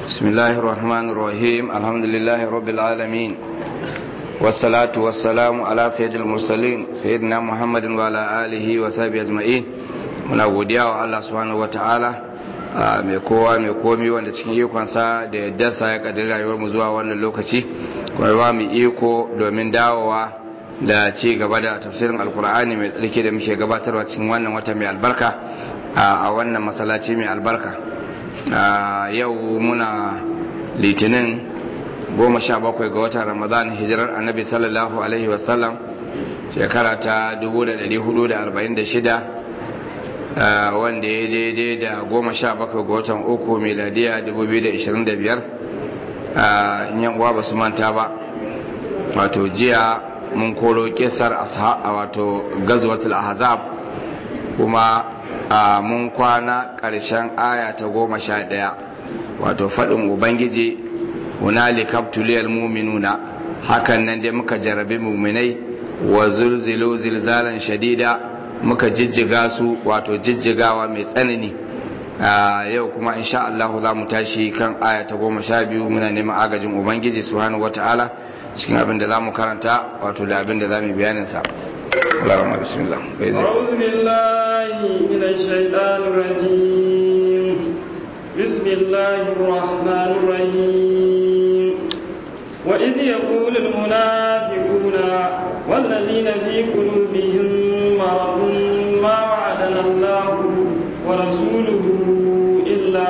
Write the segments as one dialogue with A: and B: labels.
A: بسم الله الرحمن الرحيم الحمد لله رب العالمين والصلاة والسلام على سيد المرسلين سيدنا محمد وعلى آله وصحبه أجمعين muna godiya wa Allah subhanahu wataala mai kowa mai komi wanda cikin ikonsa da yaddarsa ya kaddari rayuwar mu zuwa wannan lokaci kuma ba mu iko domin dawowa da ci gaba da tafsirin alkur'ani mai tsarki da muke gabatarwa cikin wannan wata mai albarka a wannan masallaci mai albarka yau muna litinin goma sha bakwai ga watan ramadan hijirar annabi sallallahu alaihi wasallam shekara ta 1446 wanda ya daidai da goma sha bakwai ga watan uku miladiya 2025 yan uwa ba su manta ba wato jiya mun koro kisar wato gazuwatul ahzab kuma mun kwana ƙarshen aya ta goma sha ɗaya wato faɗin ubangiji hunali kaptuliyar muminuna hakan nan dai muka jarabi muminai wa zulzilu zilzalan shadida muka jijjiga su wato jijjigawa mai tsanani yau kuma insha Allah za mu tashi kan aya ta goma sha biyu muna neman agajin ubangiji subhanahu wata'ala cikin abin da za mu karanta wato da abin da za mu bayanin sa اللهم بسم الله
B: أعوذ بالله من الشيطان الرجيم بسم الله الرحمن الرحيم وإذ يقول المنافقون والذين في قلوبهم مرض ما وعدنا الله ورسوله إلا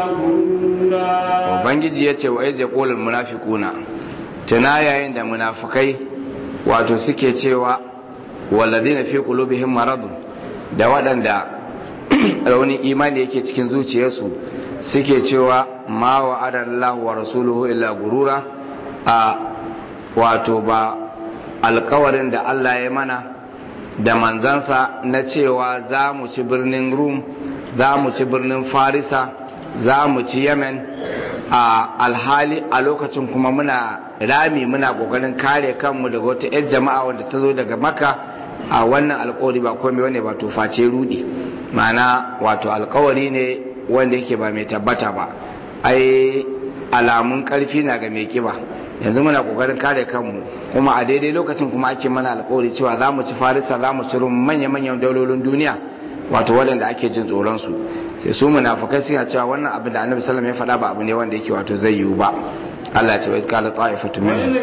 B: غرورا
A: Ubangiji ya ce wa iz yaqulul munafiquna tana yayin da munafikai wato suke cewa walladina fi qulubihim maradun da waɗanda raunin imani yake cikin zuciyarsu suke cewa ma wa'ada Allah wa rasuluhu illa gurura a wato ba alkawarin da Allah ya mana da manzansa na cewa za mu ci birnin Rum za mu ci birnin Farisa za mu ci Yemen a alhali a lokacin kuma muna rami muna kokarin kare kanmu daga wata 'yar jama'a wanda ta zo daga maka a wannan alkawari ba komai wane ba to face rudi ma'ana wato alkawari ne wanda yake ba mai tabbata ba ai alamun karfi na ga mai kiba yanzu muna kokarin kare kanmu kuma a daidai lokacin kuma ake mana alkawari cewa za mu ci farisa za mu ci manya-manyan daulolin duniya wato waɗanda ake jin tsoron su sai su munafukai suna cewa wannan abin da annabi sallallahu alaihi faɗa ba abu ne wanda yake wato zai yiwu ba Allah ya ce wa iskala ta'ifatu minhum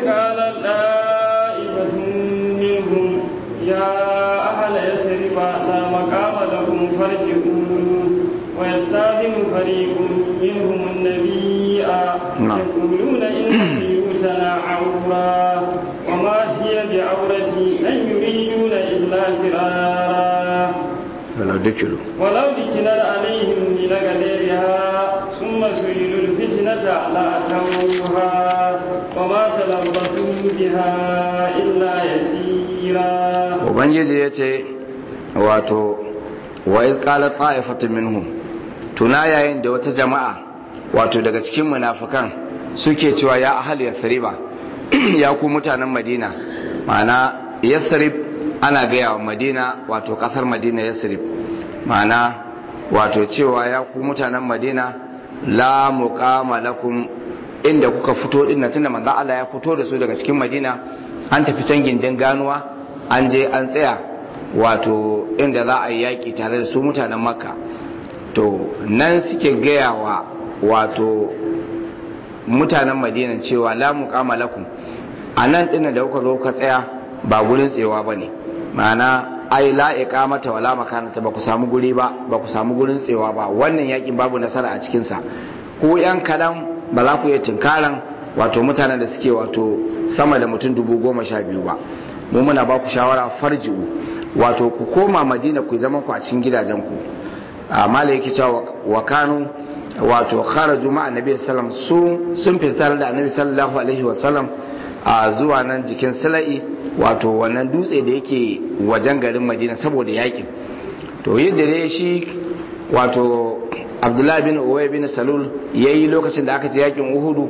B: يا أهل يثرب لا مقام لكم فارجعوا ويستاذن فريق منهم النبي يقولون إن بيوتنا عورة وما هي بعورة إن يريدون إلا فرارا
A: ولو دكلوا
B: ولو دكنا عليهم من غديرها ثم سئلوا الفتنة لأتوها وما تلبثوا بها إلا يسيرا
A: ubangiji ya ce wato wa izqalat ta'ifatun minhum tuna yayin da wata jama'a wato daga cikin munafikan suke cewa ya ahli yathriba ya ku mutanen madina ma'ana yathrib ana gaya wa madina wato kasar madina yathrib ma'ana wato cewa ya ku mutanen madina la muqama lakum inda kuka fito din tunda manzo Allah ya fito da su daga cikin madina an tafi can gindin ganuwa an je an tsaya wato inda za a yi yaƙi tare da su mutanen makka to nan suke gaya wa wato mutanen madinan cewa la muqama lakum a nan ɗin da kuka zo ka tsaya ba gurin tsewa ba ne ma'ana ai la iqamata wala makanata ba ku samu guri ba ba ku samu gurin tsewa ba wannan yaƙin babu nasara a cikinsa ko yan kaɗan ba za ku iya tinkaran wato mutanen da suke wato sama da mutum dubu goma sha biyu ba mu muna ba ku shawara farji'u wato ku koma madina ku zama ku a cikin gidajen ku amma da yake cewa wa kanu wato kharaju ma annabi sallam sun sun fitar da annabi sallallahu alaihi wa sallam a zuwa nan jikin sala'i wato wannan dutse da yake wajen garin madina saboda yakin to yadda dai shi wato abdullahi bin uwai bin salul yayi lokacin da aka je yakin uhudu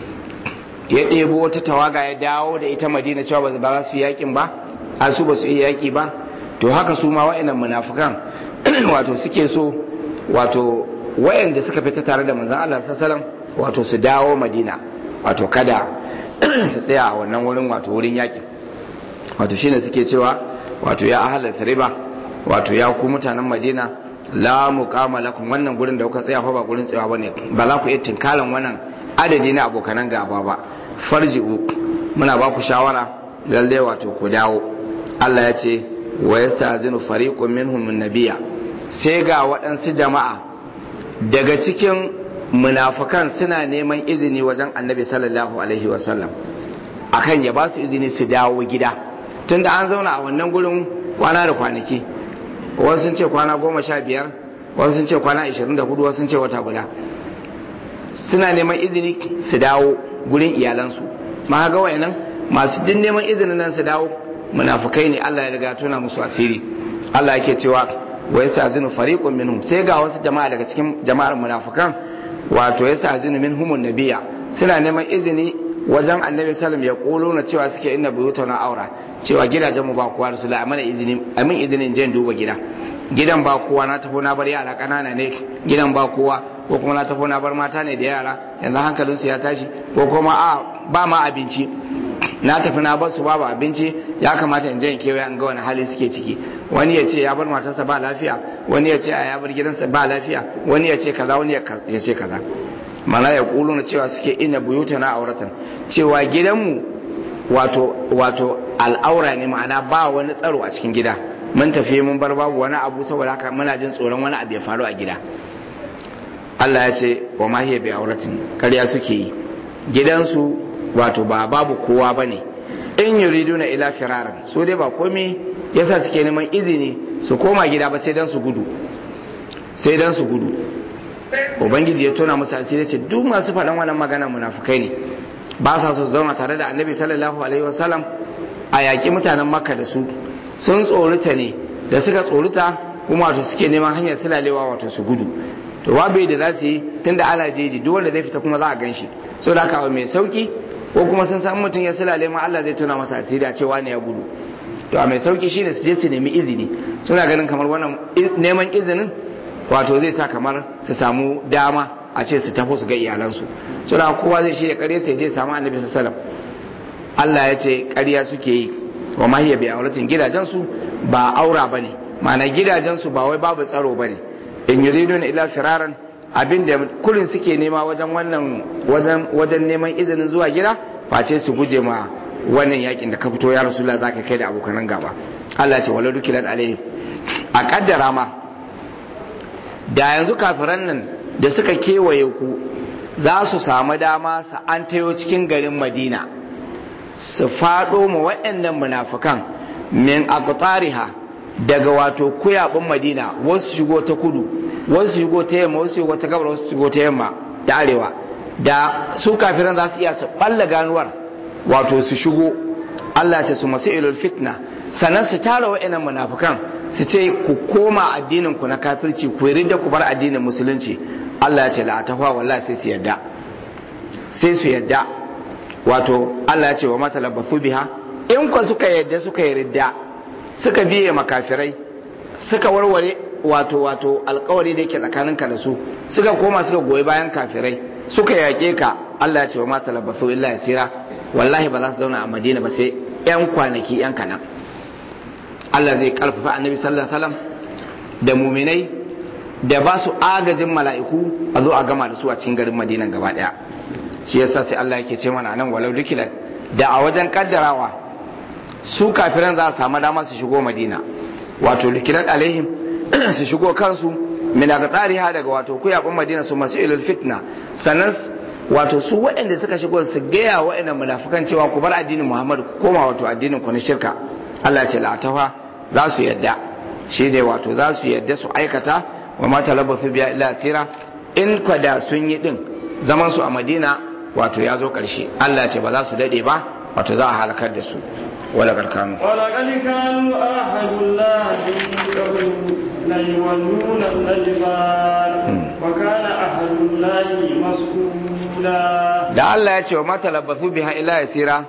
A: ya ɗebo wata tawaga ya dawo da ita madina cewa ba za su yakin ba har su ba su iya yaki ba to haka su ma wa'annan munafukan wato suke so wato wayanda suka fita tare da manzon Allah sallallahu wato su dawo madina wato kada su tsaya a wannan wurin wato wurin yaƙi wato shine suke cewa wato ya ahalar riba wato ya ku mutanen madina la muqama lakum wannan gurin da kuka tsaya fa ba gurin tsayawa bane ba za ku iya tinkalan wannan adadi na abokanan gaba ba farji'u muna ba ku shawara lalle wato ku dawo Allah ya ce wa yasta'zinu fariqun minhum an-nabiyya sai ga waɗansu jama'a daga cikin munafukan suna neman izini wajen annabi sallallahu alaihi wasallam akan ya ba su izini su dawo gida tunda an zauna a wannan gurin kwana da kwanaki wasu sun ce kwana goma sha biyar wasu sun ce kwana ashirin da hudu wasu sun ce wata guda suna neman izini su dawo gurin iyalansu ma ga wayannan masu jin neman izinin nan su dawo munafukai ne Allah ya riga tuna musu asiri Allah yake cewa wa yastazinu fariqun minhum sai ga wasu jama'a daga cikin jama'ar munafukan wato yastazinu minhum nabiyya suna neman izini wajen annabi sallam ya kolo na cewa suke inna buyutana aura cewa gidajen mu ba kowa rasula amana izini amin izinin je duba gida gidan ba kowa na tafi na bar yara kanana ne gidan ba kowa ko kuma na tafi na bar mata ne da yara yanzu hankalinsu ya tashi ko kuma a ba ma abinci na tafi na bar su babu abinci ya kamata in je in kewaye an ga wani hali suke ciki wani ya ce ya bar matarsa ba lafiya wani ya ce a ya bar gidansa ba lafiya wani ya ce kaza wani ya ce kaza mana ya kulu na cewa suke ina buyuta na auratan cewa gidanmu wato wato al'aura ne ma'ana ba wani tsaro a cikin gida mun tafi mun bar babu wani abu saboda haka muna jin tsoron wani abu ya faru a gida Allah ya ce wa ma hiya bi auratin ƙarya suke yi gidansu wato ba babu kowa bane in yuriduna ila firaran so dai ba komai yasa suke neman izini su koma gida ba sai dan su gudu sai dan su gudu ubangiji ya tona musu asiri ce duk masu faɗan wannan magana munafukai ne ba sa so su zauna tare da annabi sallallahu alaihi wasallam a yaƙi mutanen makka da su sun tsorita ne da suka tsorita kuma wato suke neman hanyar silalewa wato su gudu to babu da za su yi tunda ana jeji duk wanda zai fita kuma za a gan shi so da haka mai sauki ko kuma sun san mutum ya silale ma Allah zai tona masa asiri a cewa ne ya gudu to a mai sauki shine su je su nemi izini suna ganin kamar wannan neman izinin wato zai sa kamar su samu dama a ce su tafi su ga iyalansu so da kowa zai shirya kare sai je samu annabi sallallahu Allah ya ce ƙarya suke yi wa mahiya bi auratin gidajensu ba aura bane ma'ana gidajensu ba wai babu tsaro bane in yuridun ila firaran abinda kullun suke nema wajen wannan wajen wajen neman izinin zuwa gida face su guje ma wannan yakin da ka fito ya rasulullah zaka kai da abokanan gaba Allah ce wala dukilan alaihi a kaddara ma da yanzu kafiran nan da suka kewaye ku za su samu dama su an tayo cikin garin madina su faɗo ma waɗannan munafukan min aqtariha daga wato kuyabin madina wasu shigo ta kudu wasu shigo ta yamma wasu shigo ta gabar wasu shigo ta yamma ta arewa da su kafiran za su iya su balla ganuwar wato su shigo Allah ce su masu ilul fitna sannan su tara wa'annan munafukan su ce ku koma addinin ku na kafirci ku ridda ku bar addinin musulunci Allah ya ce la tahwa wallahi sai su yadda sai su yadda wato Allah ya ce wa mata labbathu biha in ku suka yadda suka yi ridda suka biye makafirai suka warware wato wato alkawari da yake tsakaninka da su suka koma suka goyi bayan kafirai suka yaƙe ka Allah ya ce wa mata labbathu illa yasira wallahi ba za su zauna a Madina ba sai yan kwanaki yan kanan Allah zai karfafa annabi sallallahu alaihi wasallam da muminai da ba su agajin mala'iku a zo a gama da su a cikin garin Madina gaba daya shi yasa sai Allah yake ce mana nan walau dukilan da a wajen kaddarawa su kafiran za su samu dama su shigo Madina wato dukilan alaihim su shigo kansu min tsariha daga wato kuyabin Madina su masu ilul fitna sannan wato su waɗanda suka shigo su gaya waɗanda munafukan cewa ku bar addinin Muhammad ku koma wato addinin ku na shirka Allah ce la'atafa za su yadda shi ne wato za su yadda su aikata wa ma talabbasu biya illa asira in kwada sun yi din zaman su a Madina wato ya zo karshe Allah ce ba za su dade ba wato za a halakar da su wala karkanu
B: wala qad kanu ahadullahi qablu la yuwalluna al-adbar wa kana ahadullahi mas'ula
A: da Allah ya ce wa ma talabbasu biha illa asira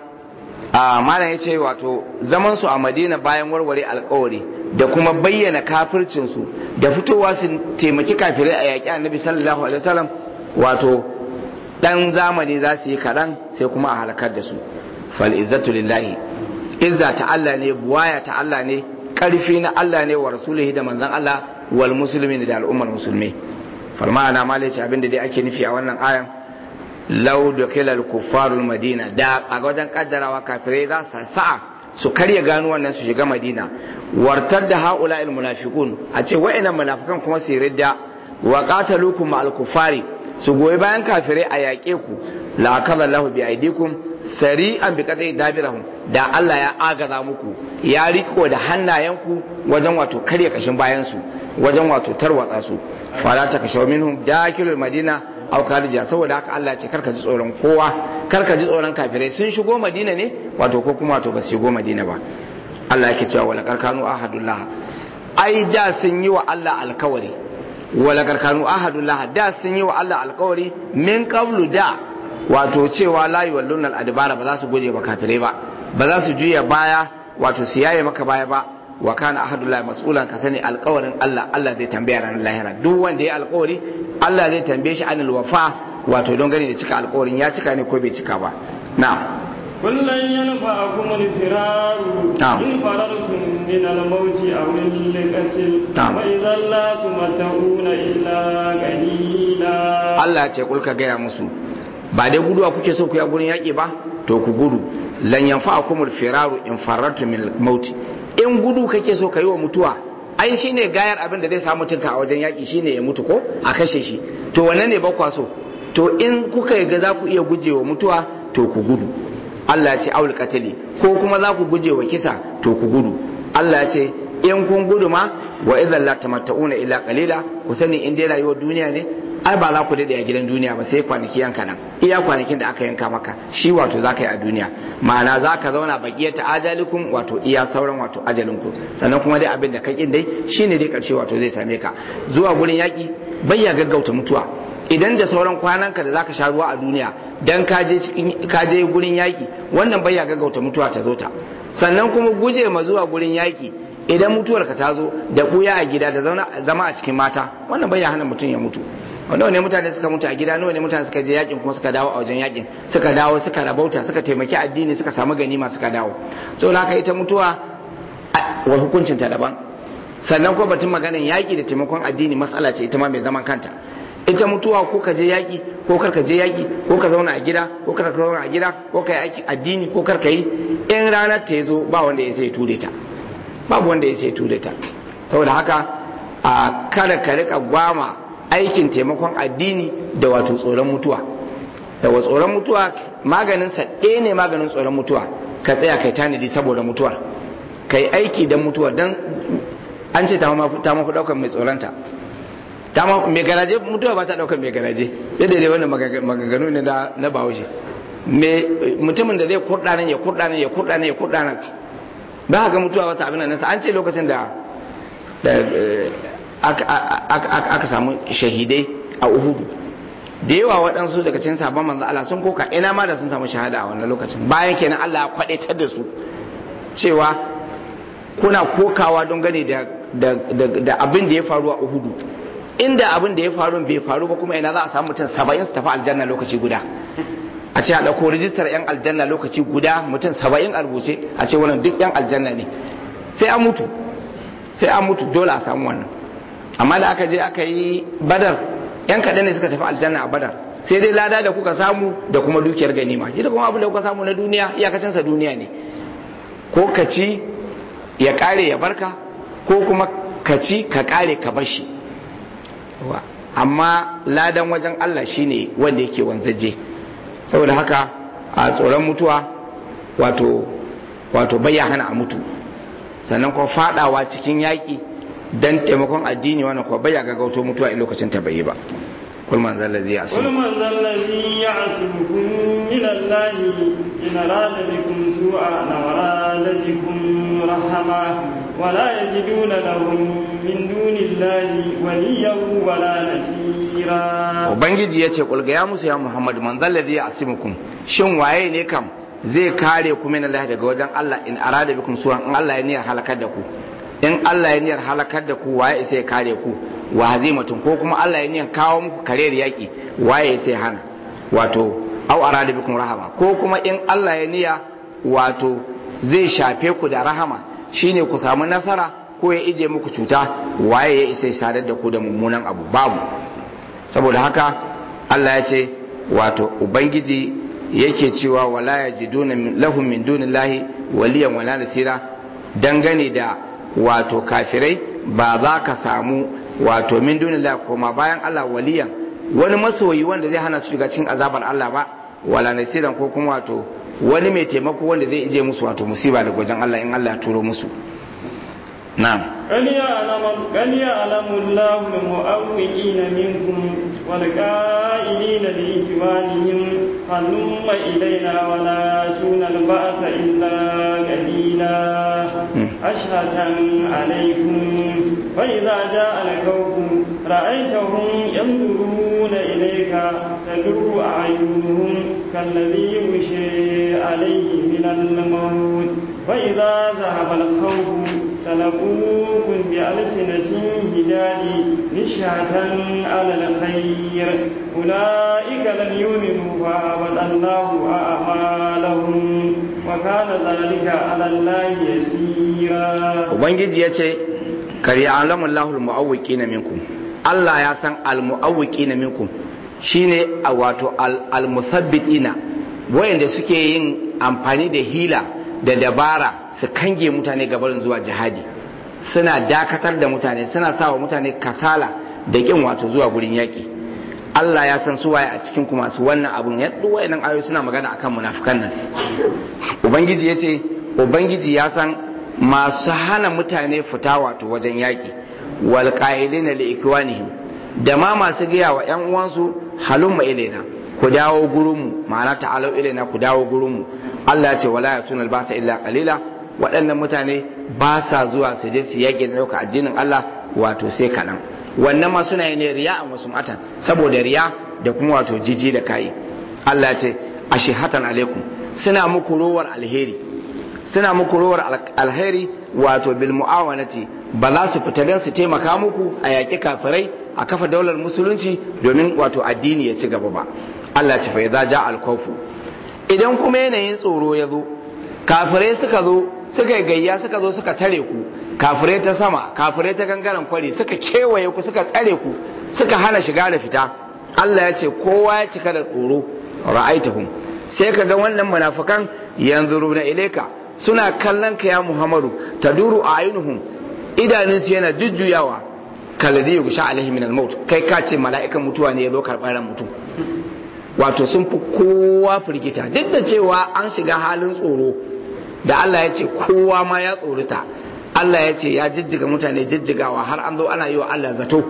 A: a malam ya ce wato zaman su a madina bayan warware alkawari da kuma bayyana kafircinsu da fitowa su taimaki kafirai a yaƙi annabi sallallahu alaihi wasallam wato dan zamani za su yi kaɗan sai kuma a halakar da su fal izzatu lillahi izza ta Allah ne buwaya ta Allah ne karfi na Allah ne wa rasulihi da manzon Allah wal muslimin da al'ummar musulmi farma ana malaci abinda dai ake nufi a wannan ayan law dakila al kuffarul madina da a wajen kaddarawa kafirai za su sa'a su karya gano wannan su shiga madina wartar da haula il munafiqun a ce wa'annan munafikan kuma su ridda wa qatalukum ma al kuffari su goyi bayan kafirai a yaƙe ku la akala lahu bi aidikum sari'an bi qadai dabirahum da Allah ya agaza muku ya riko da hannayenku wajen wato karya kashin bayan su wajen wato tarwatsa su fala ta kashaw minhum dakilul madina aw kharija saboda haka Allah ce karka ji tsoron kowa karka ji tsoron kafirai sun shigo madina ne wato ko kuma wato ba su shigo madina ba Allah yake cewa wala karkanu ahadullah ai da sun yi wa Allah alkawari wala karkanu ahadullah da sun yi wa Allah alkawari min qablu da wato cewa la yuwalluna al-adbara ba za su guje ba kafirai ba ba za su juya baya wato su yaye maka baya ba wa kana ahadullahi mas'ulan ka sani alƙawarin Allah Allah zai tambaya ranar lahira duk wanda ya alƙawari Allah zai tambaye shi anil wafa wato don gani da cika alƙawarin ya cika ne ko bai cika ba na'am
B: كلن ينفعكم الفرار
A: نعم.
B: إن فررتم من الموت أو القتل
A: نعم.
B: وإذا لا تمتعون إلا قليلا
A: Allah ce kulka gaya musu ba dai guduwa kuke so ku ya gurin yaƙi ba to ku gudu lan yanfa'akumul firaru in farartu min mauti in gudu kake so yi wa mutuwa ai shine gayar abin da zai samu mutunka a wajen yaƙi shine ya mutu ko a kashe shi to wannan ne bakwa so to in kuka ga za ku iya gujewa mutuwa to ku gudu Allah ya ce aul qatali ko kuma za ku gujewa kisa to ku gudu Allah ya ce in kun gudu ma wa idan la tamatta'una illa qalila ku sani in dai rayuwar duniya ne ai ba za ku dade a gidan duniya ba sai kwanaki yanka nan iya kwanakin da aka yanka maka shi wato za ka yi a duniya ma'ana za ka zauna bakiyar ta ajalikum wato iya sauran wato ajalinku sannan kuma dai abin da ka kin dai shine dai karshe wato zai same ka zuwa gurin yaki bayya gaggauta mutuwa idan da sauran kwananka da zaka sha ruwa a duniya dan ka je cikin ka je gurin yaki wannan bayya gaggauta mutuwa ta zo ta sannan kuma guje ma zuwa gurin yaki idan mutuwar ka ta zo da buya a gida da zauna zama a cikin mata wannan bai hana mutum ya mutu nawa ne mutane suka mutu a gida nawa ne mutane suka je yakin kuma suka dawo a wajen yakin suka dawo suka rabauta suka taimaki addini suka samu ganima suka dawo saboda haka ita mutuwa a- wa hukuncin ta daban sannan ko batun maganin yaki da taimakon addini matsala ce ita ma mai zaman kanta ita mutuwa ko ka je yaki ko kar ka je yaki ko ka zauna a gida ko kar ka zauna a gida ko ka yi aiki addini ko kar ka yi in ranar ta zo ba wanda ya sai ture ta babu wanda ya sai ture ta saboda haka a kada ka rika gwama aikin taimakon addini da wato tsoron mutuwa da wa tsoron mutuwa maganin sa ɗaya ne maganin tsoron mutuwa ka tsaya kai tanadi saboda mutuwar kai aiki don mutuwar don an ce ta mafi ɗaukar mai tsoronta ta ma mai garaje mutuwa ba ta ɗaukar mai garaje yadda dai wannan maganganu ne na na bahaushe me mutumin da zai kurɗa nan ya kurɗa nan ya kurɗa nan ya kurɗa nan ba ga mutuwa wata abin nan an ce lokacin da da eh, aka- aka aka samu shahidai a uhudu da yawa waɗansu daga cikin sabon manzo Allah sun koka ina ma da sun samu shahada a wannan lokacin bayan kenan Allah ya kwadaitar da su cewa kuna kokawa don gane da da da, da abin da ya faru a uhudu inda abin da ya faru bai faru ba kuma ina za a samu mutum saba'in su tafi aljanna lokaci guda a ce a ɗauko rijistar 'yan aljanna lokaci guda mutum saba'in a rubuce a ce wannan duk 'yan aljanna ne sai an mutu sai an mutu dole a samu wannan amma da aka je aka yi badar 'yan kaɗan ne suka tafi aljanna a badar sai dai lada da kuka samu da kuma dukiyar ganima ita kuma abin da kuka samu na duniya iyakacinsa duniya ne ko ka ci ya ƙare ya barka ko kuma ka ci ka ƙare ka bashi amma ladan wajen Allah shine wanda yake wanzaje saboda haka a tsoron mutuwa wato wato hana a mutu sannan kuma fadawa cikin yaƙi don taimakon addini wannan kuma bayya gaggauto mutuwa in lokacin ta bai yi ba kul man zalla zai
B: قل من ذا الذي يعصمكم من الله إن أراد بكم سوءا أو أراد بكم رحمة ولا يجدون لهم من دون الله وليا ولا نصيرا
A: ubangiji ya ce kulga ya musu ya muhammad man zalla zai asimukum shin waye ne kam zai kare ku min Allah daga wajen Allah in arada bikum suwan in Allah ya niyyar halakar da ku in Allah ya niyyar halakar da ku waye sai ya kare ku wa hazimatun ko kuma Allah ya niyyar kawo muku kariyar yaki waye sai hana wato au arada bikum rahama ko kuma in Allah ya niya wato zai shafe ku da rahama shine ku samu nasara ko ya ije muku cuta waye ya isa sadar da ku da mummunan abu babu saboda haka Allah ya ce wato ubangiji yake cewa wala yajiduna lahum min dunillahi waliyan wala nasira dangane da wato kafirai ba za ka samu wato min dunillahi kuma bayan Allah waliyan wani masoyi wanda zai hana su shiga cikin azabar Allah ba wala nasiran ko kuma wato wani mai taimako wanda zai ije musu wato musiba daga wajen Allah in Allah ya turo musu na'am
B: قد يعلم قد يعلم الله المؤوئين منكم والقائلين لإخوانهم هلم إلينا ولا تون البأس إلا قليلا أشهة عليكم فإذا جاء الخوف رأيتهم ينظرون إليك تدر أعينهم كالذي يغشي عليه من الموت فإذا ذهب الخوف سلقوكم بألسنة هداد نشهة على الخير أولئك لم يؤمنوا فأبد الله أعمالهم وكان ذلك على الله يسيرا
A: ubangiji ya ce kari alamun lahul mu'awwiki na minkum Allah ya san al-mu'awwiki na minkum shine a wato al-musabbitina wayanda suke yin amfani da hila da dabara su kange mutane gabarin zuwa jihadi suna dakatar da mutane suna sawa mutane kasala da kin wato zuwa gurin yaki Allah ya san su waye a cikin kuma su wannan abun ya duk wayannan ayoyi suna magana akan munafikan nan ubangiji yace ubangiji ya san masu hana mutane fita wato wajen yaki wal qailina li ikwanihim da ma masu gaya wa ƴan uwansu halumma ilaina ku dawo gurinmu ma'ana ta'alau ilaina ku dawo gurinmu Allah ya ce wala yatuna albasa illa qalila waɗannan mutane ba sa zuwa su je su yaƙi da ɗauka addinin Allah wato sai kaɗan wannan ma suna yi ne riya a wasu matan saboda riya da kuma wato jiji da kayi Allah ya ce ashihatan alaikum suna muku rowar alheri suna muku rowar alheri wato bil mu'awanati ba za su fita don su taimaka muku a yaƙi kafirai a kafa daular musulunci domin wato addini ya ci gaba ba Allah ce fa idza ja al idan kuma yanayin tsoro ya zo kafirai suka zo suka yi gayya suka zo suka tare ku kafirai ta sama kafirai ta gangaren kwari suka kewaye ku suka tsare ku suka hana shiga da fita Allah ya ce kowa ya cika da tsoro ra'aitahum sai ka ga wannan munafikan yanzuruna ilaika suna kallon ka ya Muhammadu taduru ayunuhum idanunsu yana jujjuyawa kalladhi yughsha alaihi min al-maut kai ka ce mala'ikan mutuwa ne ya zo karɓar ran mutum wato sun fi kowa firgita duk da cewa an shiga halin tsoro da Allah ya ce kowa ma ya tsorita Allah ya ce ya jijjiga mutane jijjigawa har an zo ana yi wa Allah zato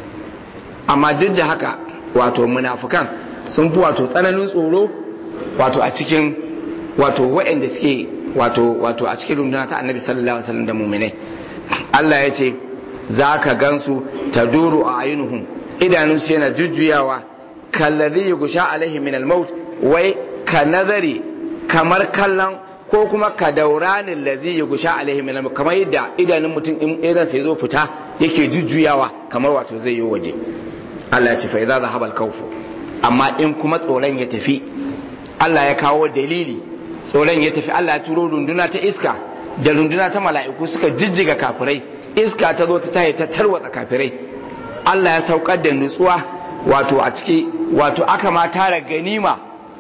A: amma duk da haka wato munafukan sun fi wato tsananin tsoro wato a cikin wato waɗanda suke wato wato a cikin runduna ta annabi sallallahu alaihi wasallam da muminai Allah ya ce za ka gansu ta duru a ayinuhum idanunsu yana jujjuyawa kallazi yugusha alaihi min al-maut wai ka nazari kamar kallon ko kuma ka dauranin lazi yugusha alaihi min al-maut kamar yadda idanun mutum in idan sai zo fita yake jujjuyawa kamar wato zai yi waje Allah ya ce fa idza zahaba al-khawf amma in kuma tsoron ya tafi Allah ya kawo dalili tsoron ya tafi Allah ya turo runduna ta iska da runduna ta mala'iku suka jijjiga kafirai iska ta zo ta taye ta tarwatsa kafirai Allah ya saukar da nutsuwa wato a ciki wato aka ma tara ganima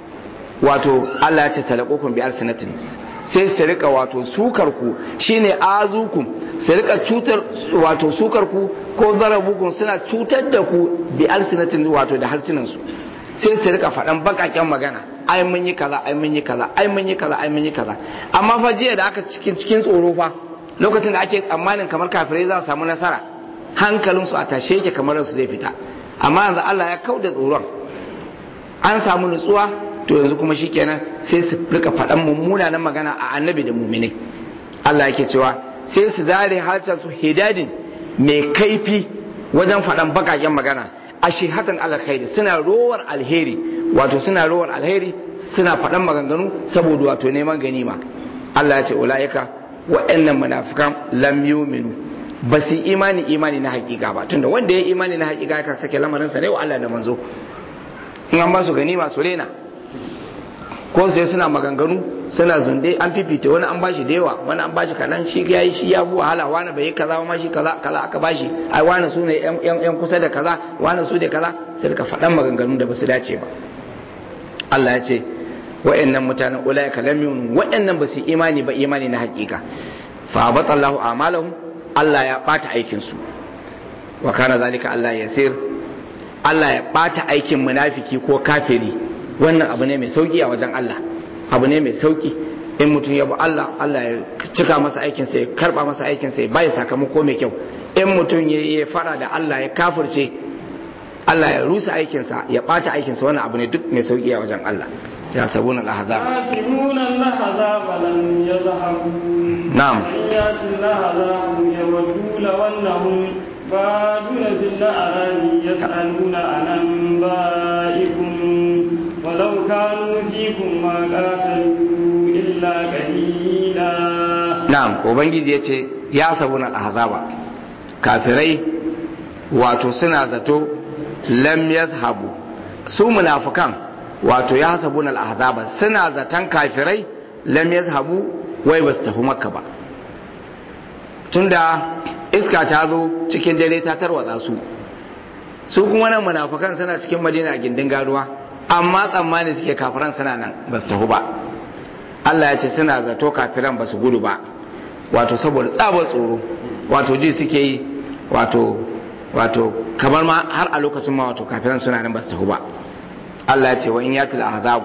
A: wato Allah ya ce salakokun bi alsinatin sai su rika wato sukar ku shine azukum su rika cutar wato sukar ku ko zarabukun suna cutar da ku bi alsinatin wato da harsunan su sai su rika faɗan bakaken magana ai mun yi kaza ai mun yi kaza ai mun yi kaza ai mun yi kaza amma fa jiya da aka cikin cikin tsoro fa lokacin da ake tsammanin kamar kafirai za su samu nasara hankalinsu a tashe yake kamar su zai fita amma yanzu Allah ya kauda tsoron an samu nutsuwa to yanzu kuma shikenan sai su rika faɗan mummunanan magana a annabi da muminai Allah yake cewa sai su zare harshen su hidadin mai kaifi wajen faɗan bakaken magana a shihatan alkhairi suna rowar alheri wato suna rowar alheri suna faɗan maganganu saboda wato neman ganima Allah ya ce ulaika waɗannan munafikan lam yuminu ba su imani imani na hakika ba tunda wanda ya imani na hakika kan sake lamarinsa ne wa Allah da manzo in an ba su ganima su rena ko sai suna maganganu suna zunde an fifita wani an bashi da yawa wani an bashi kanan shi ya yi shi ya bu wahala wani bai yi kaza ma shi kaza kaza aka bashi ai wani su ne yan kusa da kaza wani su da kaza sai ka faɗan maganganu da basu dace ba Allah ya ce wa'annan mutanen ulaika lam yu'minu wa'annan ba su imani ba imani na hakika fa abatallahu a'malahum Allah ya bata aikin su wa kana zalika Allah yasir Allah ya bata aikin munafiki ko kafiri wannan abu ne mai sauki a wajen Allah abu ne mai sauki in mutum ya bi Allah Allah ya cika masa aikinsa ya karba masa aikinsa ya bai sakamako mai kyau in mutum ya fara da Allah ya kafirce Allah ya rusa aikinsa ya bata aikinsa wannan abu ne duk mai sauki a wajen Allah ya sabuna al-ahzab
B: يحسبون الأحزاب لم يذهبوا
A: نعم.
B: وإن يأتي الأحزاب يودوا لو أنهم بادون في الأعراب يسألون عن أنبائكم ولو كانوا فيكم ما قاتلوا إلا قليلا
A: na'am ubangiji ya ce ya sabuna al-ahzaba kafirai wato suna zato lam yazhabu su munafikan wato ya sabuna al-ahzaba suna zaton kafirai lam yazhabu wai basu tafi makka ba tunda iska ta zo cikin dare ta tarwatsa su su kuma nan munafikan suna cikin madina a gindin garuwa amma tsammani suke kafiran suna nan basu tafi ba Allah ya ce suna zato kafiran ba su gudu ba wato saboda tsabar tsoro wato ji suke yi wato wato kamar ma har a lokacin ma wato kafiran suna nan ba su tafi ba Allah ya ce wa in yatil ahzabu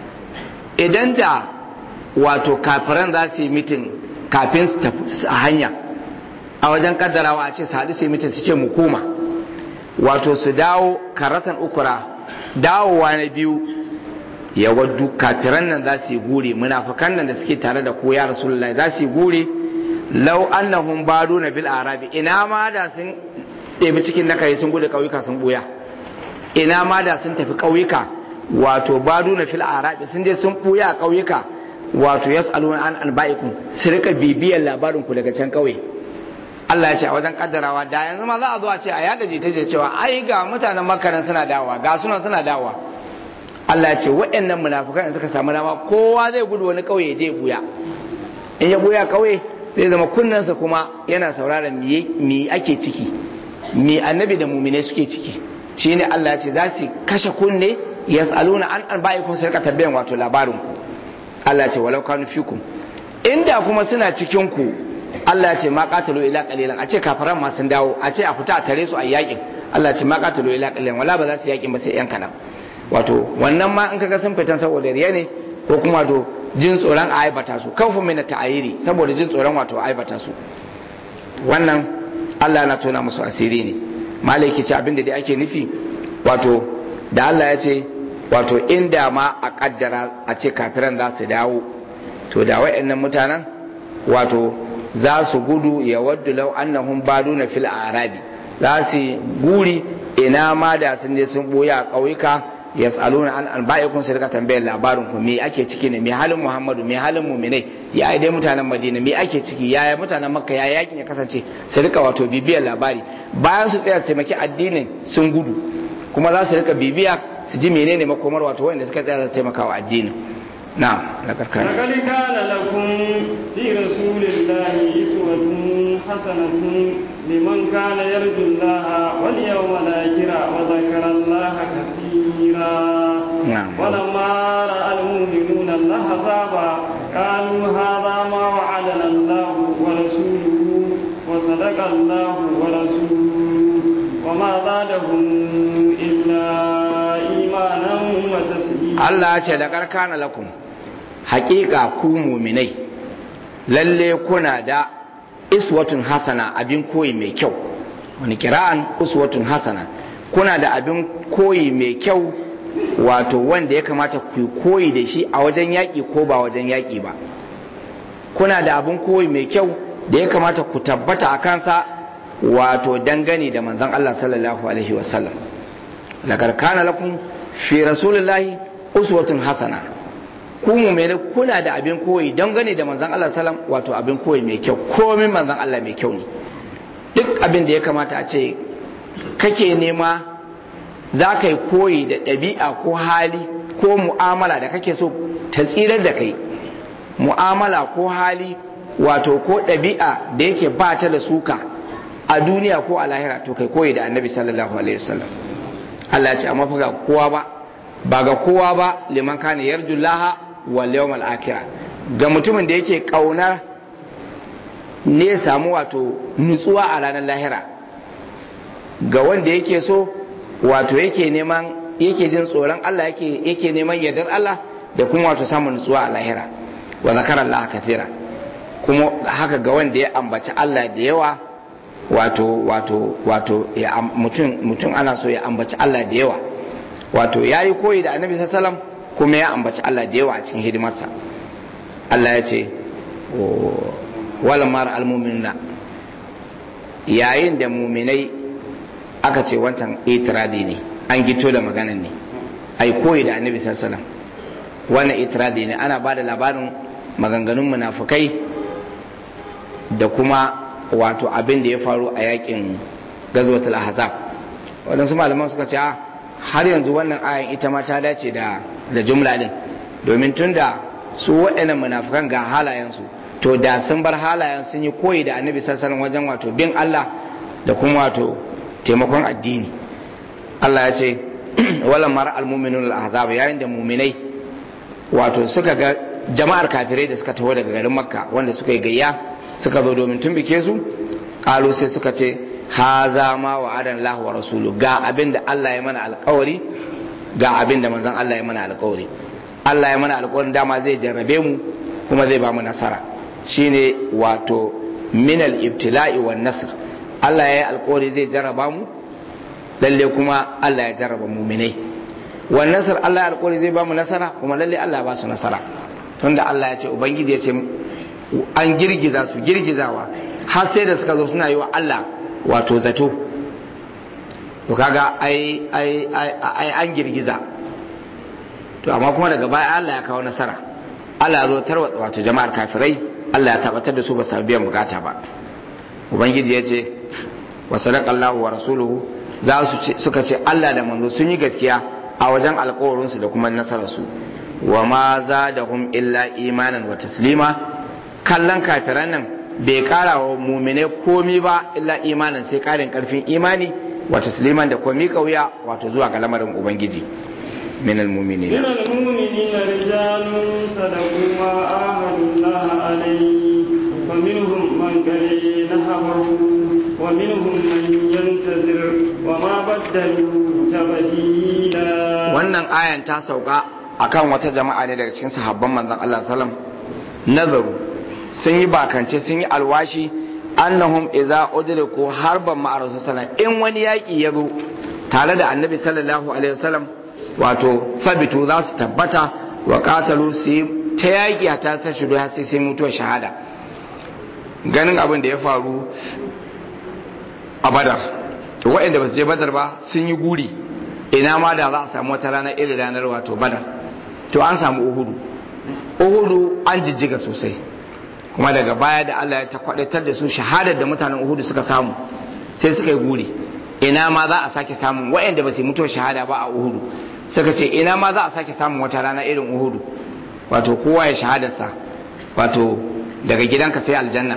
A: idan da wato kafiran za su yi mitin kafin su tafi a hanya a wajen kaddarawa a ce su haɗu su yi mitin su ce mu koma wato su dawo karatan ukura dawowa na biyu ya waddu kafiran nan za su yi gure munafikan nan da suke tare da ku ya rasulullahi za su yi gure lau annahum baduna bil arabi ina ma da sun ɗebi cikin na kai sun gudu ƙauyuka sun buya ina ma da sun tafi ƙauyuka wato baduna fil arabi sun je sun buya a ƙauyuka wato yas'aluna an anba'ikum su rika bibiyar labarin ku daga can ƙauye Allah ya ce a wajen kaddarawa da yanzu ma za a zo a ce a yada jita cewa ai ga mutanen makaran suna dawowa ga sunan suna dawowa Allah ce waɗannan munafukan in suka samu dama kowa zai gudu wani ƙauye je buya in ya buya ƙauye zai zama kunnensa kuma yana sauraron me ake ciki me annabi da mumine suke ciki shine Allah ya ce za su kashe kunne yas'aluna an an ba'i kun sarka tabbayan wato labarin ku Allah ya ce walau kanu fikum inda kuma suna cikin ku Allah ya ce ma qatalu ila qalilan a ce kafaran ma sun dawo a ce a fita a tare su a yakin Allah ya ce ma qatalu ila qalilan wala ba za su yakin ba sai yan kanan wato wannan ma in kaga sun fitan saboda riya ne ko kuma to jin tsoron a aibata su kafin mai na ta'ayiri saboda jin tsoron wato a aibata su wannan Allah na tona musu asiri ne malaki ce abinda dai ake nufi wato da Allah ya ce wato inda ma a kaddara a ce kafiran za su dawo to da wa'annan mutanen wato za su gudu ya waddu lau annahum baduna fil arabi za su guri ina ma da sun je sun boye a ƙauyuka yas'aluna an anba'ikum su rika tambayar labarin ku me ake ciki ne me halin Muhammadu me halin mu'minai ya dai mutanen Madina me ake ciki ya mutanen Makka ya yakin ya kasance su rika wato bibiyar labari bayan su tsaya su taimaki addinin sun gudu kuma za su rika bibiya su ji menene makomar wato wanda suka tsaya su taimaka wa addinin na'am la karkana
B: لقد كان لكم في رسول الله أسوة حسنة لمن كان يرجو الله واليوم الآخر وذكر الله كثيرا
A: نعم.
B: ولما رأى المؤمنون الأحزاب قالوا هذا ما وعدنا الله ورسوله وصدق الله ورسوله وما زادهم إلا إيمانا وتسليما
A: Allah ya ce da karkana lakum haƙiƙa ku muminai lalle kuna da iswatun hasana abin koyi mai kyau wani kira'an uswatun hasana kuna da abin koyi mai kyau wato wanda ya kamata ku koyi da shi a wajen yaƙi ko ba wajen yaƙi ba kuna da abin koyi mai kyau da ya kamata ku tabbata a kansa wato dangane da manzon Allah sallallahu alaihi wasallam laqad kana lakum fi rasulillahi uswatun hasana ku mu'mini kuna da abin koyi dangane da manzon Allah sallam wato abin koyi mai kyau komin manzon Allah mai kyau ne duk abin da ya kamata a ce kake nema za ka yi koyi da ɗabi'a ko hali ko mu'amala da kake so ta tsirar da kai mu'amala ko hali wato ko ɗabi'a da yake ba ta da suka a duniya ko a lahira to kai koyi da annabi sallallahu alaihi wasallam Allah ya ce amma fa ga kowa ba ba ga kowa ba liman kana yarjullaha wal yawmal akhirah ga mutumin da yake kaunar ne samu wato nutsuwa a ranar lahira ga wanda yake so wato yake neman yake jin tsoron Allah yake yake neman yardar Allah da kuma wato samun nutsuwa a lahira wa zakara Allah kathira kuma haka ga wanda ya ambaci Allah da yawa wato wato wato mutum mutum ana so ya ambaci Allah da yawa wato yayi koyi da Annabi sallallahu alaihi wasallam kuma ya ambaci Allah da yawa a cikin hidimarsa Allah ya ce wal mar al mu'minuna yayin da mu'minai aka ce wancan itiradi ne an gito da maganan ne ai koyi da Annabi sallallahu alaihi wasallam wannan itiradi ne ana ba da labarin maganganun munafukai da kuma wato abin da ya faru a yakin gazwatul ahzab waɗansu malaman suka ce har yanzu wannan ayan ita ma ta dace da da jumla din domin tunda su waɗannan munafukan ga halayensu to da sun bar halayen sun yi koyi da annabi sallallahu wajen wato bin Allah da kuma wato taimakon addini Allah ya ce walan mara almu'minun al-ahzab yayin da mu'minai wato suka ga jama'ar kafirai da suka taho daga garin makka wanda suka yi gayya suka zo domin tumbike su kalu sai suka ce haza ma wa adan lahu wa rasulu ga abin da Allah ya mana alkawari ga abin da manzon Allah ya mana alkawari Allah ya mana alkawarin dama zai jarrabe mu kuma zai ba mu nasara shine wato minal ibtila'i wan nasr Allah ya yi alkawari zai jarraba mu lalle kuma Allah ya jarraba muminai wan nasr Allah ya alkawari zai ba mu nasara kuma lalle Allah ya ba su nasara tunda Allah ya ce ubangiji ya ce an girgiza su girgizawa har sai da suka zo suna yi wa Allah wato zato to kaga ai ai ai an girgiza to amma kuma daga baya Allah ya kawo nasara Allah ya zo tarwatsa wato jama'ar kafirai Allah ya tabbatar da su ba su biyan bukata ba ubangiji ya ce wa sadaqallahu wa rasuluhu za su suka ce Allah da manzo sun yi gaskiya a wajen alkawarinsu da kuma nasararsu wa ma zadahum illa imanan wa taslima kallon kafiran nan bai kara wa mumine komi ba illa imanin sai karin karfin imani wa tasliman da komi kauya wato zuwa ga lamarin ubangiji min almu'minin
B: من المؤمنين رجال صدقوا ما عاهدوا الله عليه فمنهم من كره نهبه ومنهم من ينتظر وما بدلوا تبديلا
A: wannan ayan ta sauka akan wata jama'a ne daga cikin sahabban manzon Allah sallam nazaru sun yi bakance sun yi alwashi annahum idza udriku harban ma'a rasul sallallahu in wani yaki ya zo tare da annabi sallallahu alaihi wasallam wato fabitu za su tabbata wa qatalu su ta yaki a ta sa shudu har sai sai mutuwar shahada ganin abin da ya faru a badar to waɗanda ba su je badar ba sun yi guri ina ma da za a samu wata rana irin ranar wato badar to an samu uhudu uhudu an jijjiga sosai kuma daga baya da Allah ya ta kwadatar da su shahadar da mutanen uhudu suka samu sai suka yi guri ina ma za a sake samun waɗanda ba su mutuwar shahada ba a uhudu suka ce ina ma za a sake samun wata rana irin uhudu wato kowa ya shahadarsa wato daga gidanka sai aljanna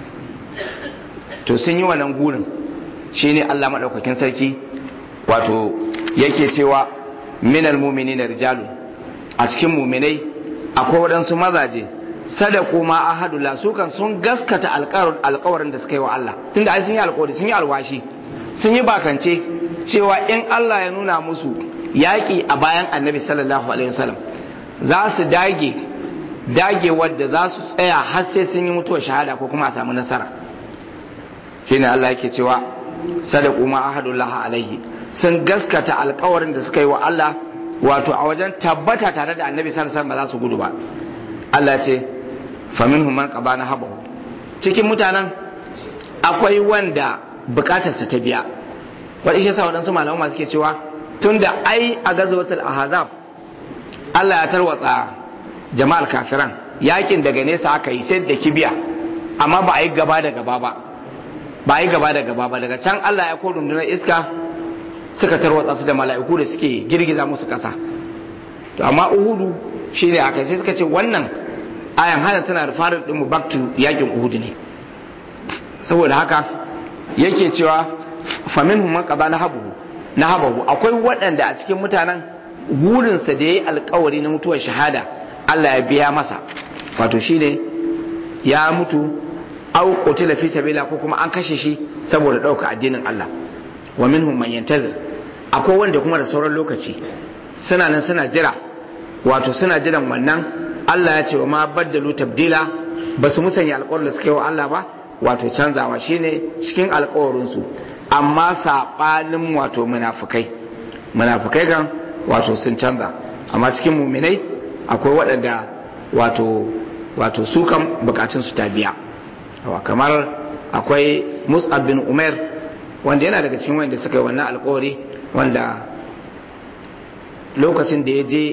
A: to sun yi wannan gurin shine Allah maɗaukakin sarki wato yake cewa minal mu'minina rijalu a cikin mu'minai akwai waɗansu mazaje sadaku ma ahadullah su kan sun gaskata alƙawarin da suka yi wa Allah tunda ai sun yi alƙawari sun yi alwashi sun yi bakance cewa in Allah ya nuna musu yaƙi a bayan annabi sallallahu alaihi wasallam za su dage dage wadda za su tsaya har sai sun yi mutuwar shahada ko kuma a samu nasara shine Allah yake cewa sadaku ma ahadullah alaihi sun gaskata alkawarin da suka yi wa Allah wato a wajen tabbata tare da annabi sallallahu alaihi ba za su gudu ba Allah ce faminhum man qabana habahu cikin mutanen akwai wanda bukatarsa ta biya wadda shi yasa waɗansu malamai suke cewa tunda ai a gazwatul ahzab Allah ya tarwatsa jama'ar kafiran yakin daga nesa aka yi sai da kibiya amma ba a yi gaba da gaba ba ba a yi gaba da gaba ba daga can Allah ya ko rundunar iska suka tarwatsa su da mala'iku da suke girgiza musu kasa to amma uhudu shine aka sai suka ce wannan ayan hana tana da farin din mu back to yakin uhudu ne saboda haka yake cewa faminhum man qada nahabuhu nahabahu akwai waɗanda a cikin mutanen burinsa da yayi alkawari na mutuwar shahada Allah ya biya masa wato shine ya mutu au qutila fi sabila ko kuma an kashe shi saboda ɗauka addinin Allah wa minhum man yantazir akwai wanda kuma da sauran lokaci suna nan suna jira wato suna jiran wannan Allah ya ce wa ma baddalu tabdila ba su musanya alƙawarin da suka yi wa Allah ba wato canzawa shine cikin alƙawarinsu amma saɓanin wato munafukai munafukai kan wato sun canza amma cikin muminai akwai waɗanda wato wato su kan bukatun su ta biya kamar akwai mus'ab bin umar wanda yana daga cikin wanda suka yi wannan alkawari wanda lokacin da ya je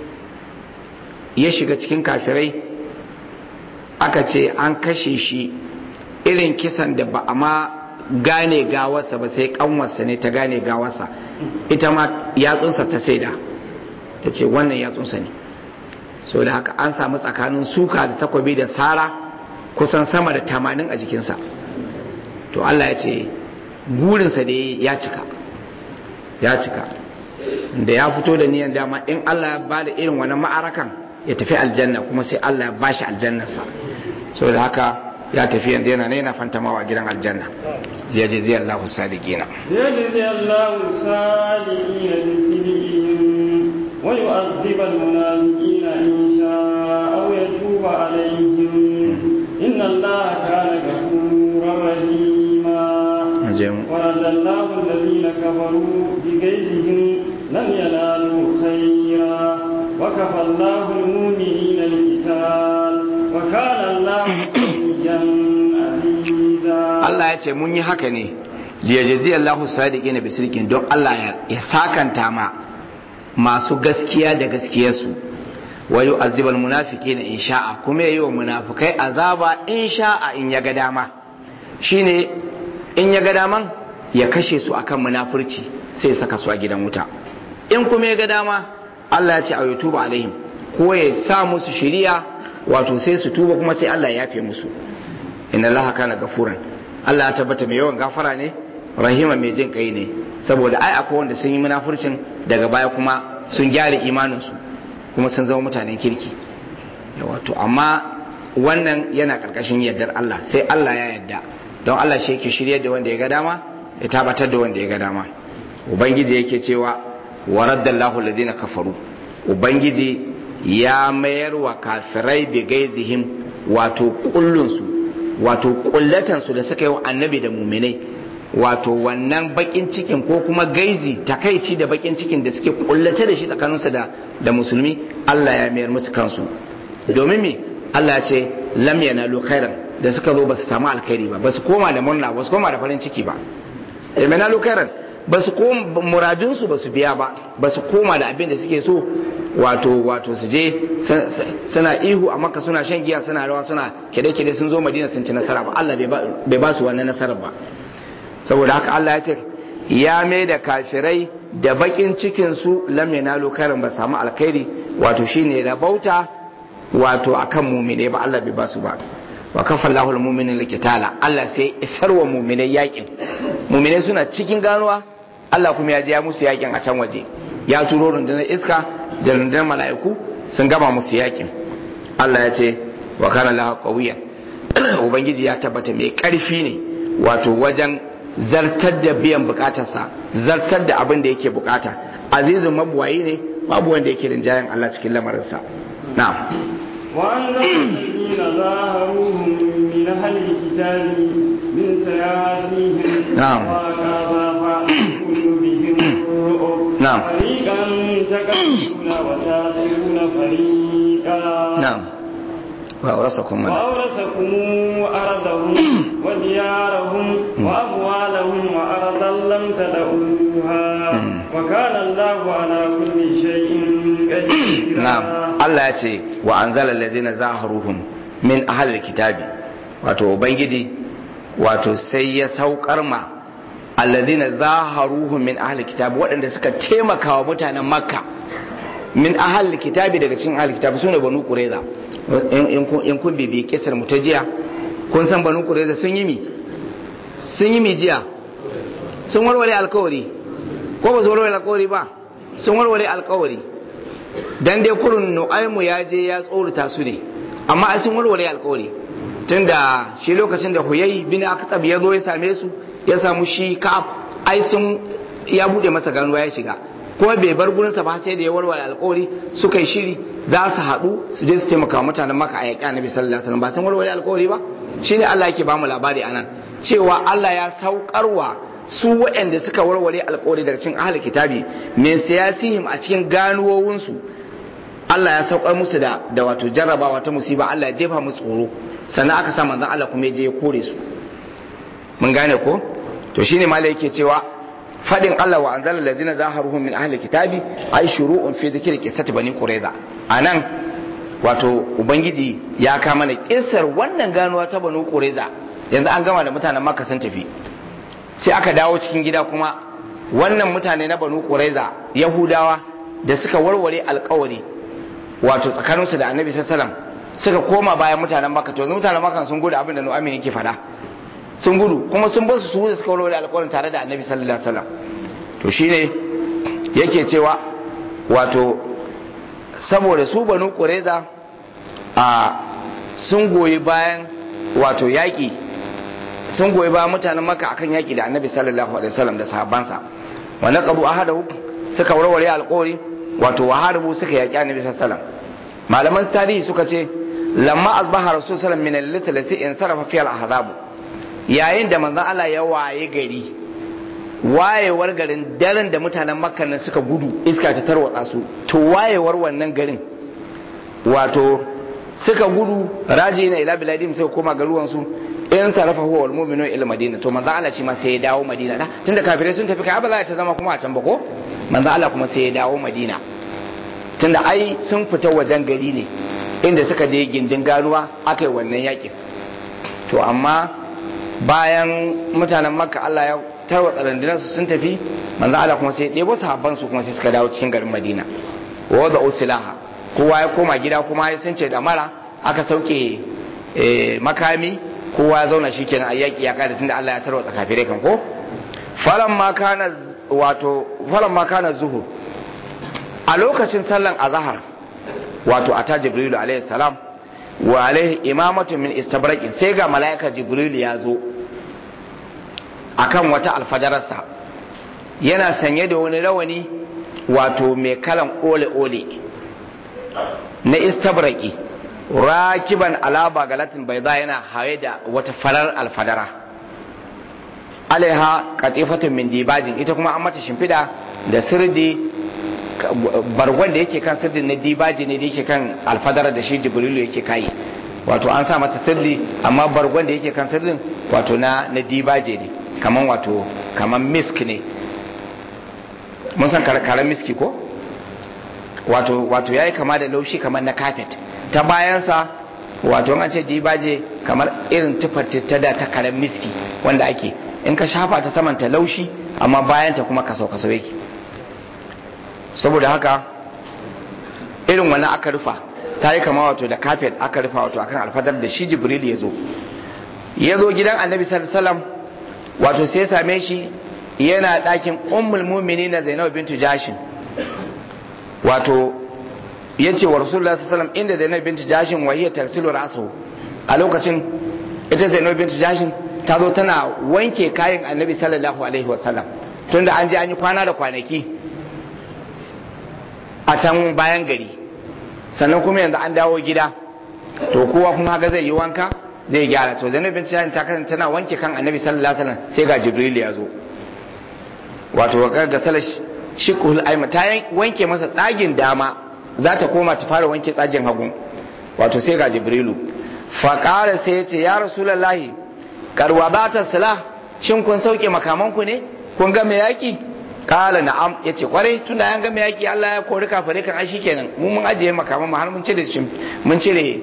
A: ya shiga cikin kafirai aka ce an kashe shi irin kisan da ba a ma gane gawarsa ba sai kanwarsa ne ta gane gawarsa ita ma yatsunsa ta saida ta ce wannan yatsunsa ne so da haka an samu tsakanin suka da takwabi da sara kusan sama da tamanin a jikinsa to Allah ya ce burinsa da ya cika ya cika da ya fito da niyan dama in Allah ya ba da irin wani ma'arakan ya tafi aljanna kuma sai Allah ya bashi aljannarsa so da haka ya tafi yanzu yana yana fantamawa gidan aljanna ya je zai Allah sadiqina
B: ya je zai Allah sadiqina bi sidqihim wa yu'adhib al-munafiqina in sha'a aw yatuba alayhim inna Allah kana ghafurar rahima ورد الله الذين كفروا بغيظهم لم ينالوا خيرا وكفى الله المؤمنين القتال وكان الله
A: Allah ya ce mun yi haka ne liyajazi Allahu sadiqin bi sirkin don Allah ya sakanta ma masu gaskiya da gaskiyarsu wa yu'azzibal munafiqina in sha'a kuma yayi wa munafikai azaba in sha'a in ya ga dama shine in ya ga daman ya kashe su akan munafurci sai saka su a gidan wuta in kuma ya ga dama Allah ya ce a yutuba alaihim ko ya sa musu shiriya wato sai su tuba kuma sai Allah ya yafe musu inna Allah kana gafuran Allah ya tabbata mai yawan gafara ne rahima mai jin kai ne saboda ai akwai wanda sun yi munafurcin daga baya kuma sun gyara imanin su kuma sun zama mutanen kirki wato amma wannan yana karkashin yardar Allah sai Allah ya yarda don Allah shi yake shirye da wanda ya ga dama ya tabbatar da wanda ya ga dama ubangiji yake cewa wa raddallahu alladhina kafaru ubangiji ya mayar wa kafirai bi gaizihim wato kullunsu wato kullatansu da suka yi wa annabi da muminai wato wannan bakin cikin ko kuma gaizi takaici da bakin cikin da suke kullace da shi tsakaninsu da da musulmi Allah ya mayar musu kansu domin me Allah ya ce lam yanalu khairan da suka zo ba su samu alkhairi ba ba su koma da murna ba su koma da farin ciki ba yanalu khairan ba su koma muradunsu ba su biya ba ba su koma da abin da suke so wato wato su je suna ihu a maka suna shan giya suna rawa suna kide-kide sun zo madina sun ci nasara ba Allah bai ba su wannan nasarar ba saboda haka Allah ya ce ya mai da kafirai da bakin cikin su lam yanalu khairan ba samu alkhairi wato shine rabauta wato akan mumine ba Allah bai ba su ba wa kafa Allahu al-mu'minin likitala Allah sai isar wa mu'minai yakin mu'minai suna cikin ganuwa Allah kuma ya je ya musu yakin a can waje ya turo rundunar iska da rundunar mala'iku sun gama musu yakin Allah ya ce wa kana lahu qawiyan ubangiji ya tabbata mai karfi ne wato wajen zartar da biyan bukatarsa zartar da abin da yake bukata azizun mabuwayi ne babu wanda yake rinjayen Allah cikin lamarinsa na'am
B: وأنزل الذين ظاهروهم من أهل الكتاب من سياسيهم
A: نعم.
B: وكذا قلوبهم الرعب
A: نعم.
B: فريقا تكذبون وتاسرون فريقا
A: na'am wa aurasakum man
B: وأورثكم أرضهم وديارهم وأموالهم وأرضا لم تدعوها
A: مم.
B: وكان الله على كل شيء قديرا
A: na'am Allah ya ce wa anzala allazina zaharuhum min ahli kitabi wato ubangiji wato sai ya saukar ma alladhina zaharuhum min ahli kitab waɗanda suka taimaka wa mutanen makka min ahli kitabi daga cikin ahli kitab sune banu qurayza in kun bibi kisar mu ta jiya kun san banu qurayza sun yi mi sun yi mi jiya sun warware alkawari ko ba su warware alkawari ba sun warware alkawari dan dai kurun nu'aimu ya je ya tsorata su ne amma ai sun warware alkawari tunda shi lokacin da huyai bin aktab ya zo ya same su ya samu shi ka'ab ai sun ya bude masa ganuwa ya shiga kuma bai bar gurinsa ba sai da ya warware alkawari suka yi shiri za su haɗu su je su taimaka mutanen maka a yaƙi annabi sallallahu alaihi wasallam ba sun warware alkawari ba shine Allah yake bamu labari anan cewa Allah ya saukarwa su waɗanda suka warware alkawari daga cikin ahli kitabi min siyasihim a cikin ganuwowinsu Allah ya saukar musu da da wato jarrabawa ta musiba Allah ya jefa musu tsoro sannan aka sa manzon Allah kuma ya je ya kore su mun gane ko to shine malai yake cewa fadin Allah wa anzala allazina zaharuhum min ahli kitabi ay shuru'un fi dhikri qissati bani qurayza anan wato ubangiji ya kama mana kissar wannan ganuwa ta bani qurayza yanzu an gama da mutanen makka sun tafi sai aka dawo cikin gida kuma wannan mutane na banu qurayza yahudawa da suka warware alkawari wato tsakaninsu da annabi sallallahu suka koma bayan mutanen makka to mutanen makka sun gudu abin da nu'amin yake faɗa sun gudu kuma sun basu su da suka warware alƙawarin tare da annabi sallallahu alaihi wasallam to shine yake cewa wato saboda su banu qureza a sun goyi bayan wato yaƙi sun goyi bayan mutanen maka akan yaƙi da annabi sallallahu alaihi wasallam da sahabbansa wa naqabu ahadahu suka warware alƙawari wato waharbu suka yaƙi annabi sallallahu alaihi wasallam malaman tarihi suka ce lamma asbaha rasul sallallahu alaihi wasallam min al-lati lati in sarafa fi al-ahzab yayin da manzon Allah ya waye gari wayewar garin daren da mutanen makka nan suka gudu iska ta tarwatsa su to wayewar wannan garin wato suka gudu raji na ila biladim sai koma garuwan su in sarafa huwa wal mu'minu ila madina to manzon Allah shi ma sai ya dawo madina da tunda kafirai sun tafi kai ba za ta zama kuma a can ba ko manzon Allah kuma sai ya dawo madina tunda ai sun fita wajen gari ne inda suka je gindin ganuwa aka yi wannan yakin to amma bayan mutanen makka Allah ya tarwatsa rundunarsu sun tafi manzo Allah kuma sai ɗebo sahabban su kuma sai suka dawo cikin garin Madina wa da usilaha kowa ya koma gida kuma sun ce da mara aka sauke makami kowa ya zauna shikenan a yaki ya kada tunda Allah ya tarwatsa kafirai kan ko falan ma kana wato falan ma kana zuhur a lokacin sallan azhar wato ata jibrilu alaihi salam wa alaihi imamatu min istabraqin sai ga malaika jibril ya zo akan wata alfadararsa yana sanye da wani rawani wato mai kalan ole ole na istabraqi rakiban alaba galatin bayda yana haye da wata farar alfadara alaiha katifatun min dibajin ita kuma an mata shimfida da sirdi bargon da yake kan sirdin na dibaji ne da yake kan alfadara da shi jibrilu yake kayi wato an sa mata sirdi amma bargon da yake kan sirdin wato na na dibaje ne kaman wato kaman misk ne mun san karen miski ko wato wato yayi kama da laushi kamar na carpet ta bayansa wato an ce dibaje kamar irin tufar ta da ta karen miski wanda ake in ka shafa ta saman ta laushi amma bayanta kuma kaso kaso yake saboda haka irin wannan aka rufa ta yi kama wato da kafet aka rufa wato akan alfadar da shi jibril ya zo ya zo gidan annabi sallallahu wato sai same shi yana ɗakin ummul mumini na zainab bintu jashin wato ya ce wa rasulullah sallallahu inda zainab bintu jashin wa hiya tarsilu rasu a lokacin ita zainab bintu jashin ta zo tana wanke kayan annabi sallallahu alaihi wasallam tunda an je an yi kwana da kwanaki a can bayan gari sannan kuma yanzu an dawo gida to kowa kuma haka zai yi wanka zai gyara to zainab bin tijan ta kasance tana wanke kan annabi sallallahu alaihi wasallam sai ga jibril ya zo wato ga ga salar shikul aima ta wanke masa tsagin dama za ta koma ta fara wanke tsagin hagu wato sai ga jibrilu fa qala sai ya ce ya rasulullahi karwa ba ta sala shin kun sauke makamanku ne kun ga me yaki kala na'am yace kwarai tunda an ga yaki Allah ya kori kafare kan ashi kenan mu mun ajiye makaman mu har mun cire mun cire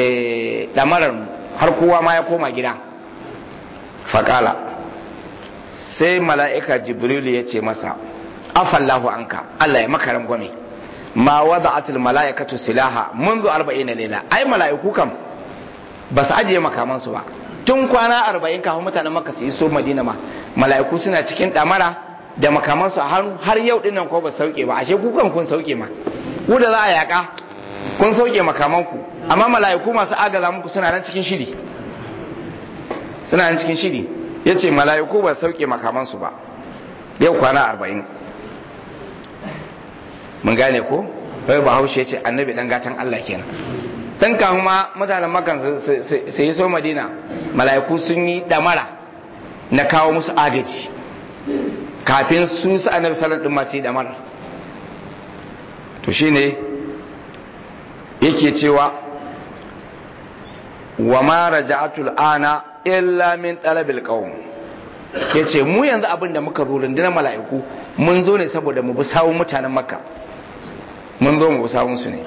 A: eh damarar har kowa ma ya koma gida faqala sai mala'ika jibrilu ya ce masa afallahu anka Allah ya maka rangwame ma wada'atul mala'ikatu silaha منذ 40 layla ai mala'iku kam ba su ajiye makamansu ba tun kwana 40 kafin mutanen makka su iso madina ma mala'iku suna cikin damara da makamansu a hannu har yau dinnan ko ba sauke ba ashe ku kan kun sauke ma ku da za a yaka kun sauke makamanku amma mala'iku masu agaza muku suna nan cikin shiri suna nan cikin shiri yace mala'iku ba sauke makamansu ba yau kwana 40 mun gane ko bai bahaushe ce annabi dan gatan Allah kenan dan kafin ma mutanen makan su yi so madina mala'iku sun yi damara na kawo musu agaji kafin su su annabi sallallahu alaihi wasallam da mara to shine yake cewa wa ma raja'atul ana illa min talabil qawm yace mu yanzu abin da muka zo rundunar mala'iku mun zo ne saboda mu bi sawun mutanen makka mun zo mu bi sawun su ne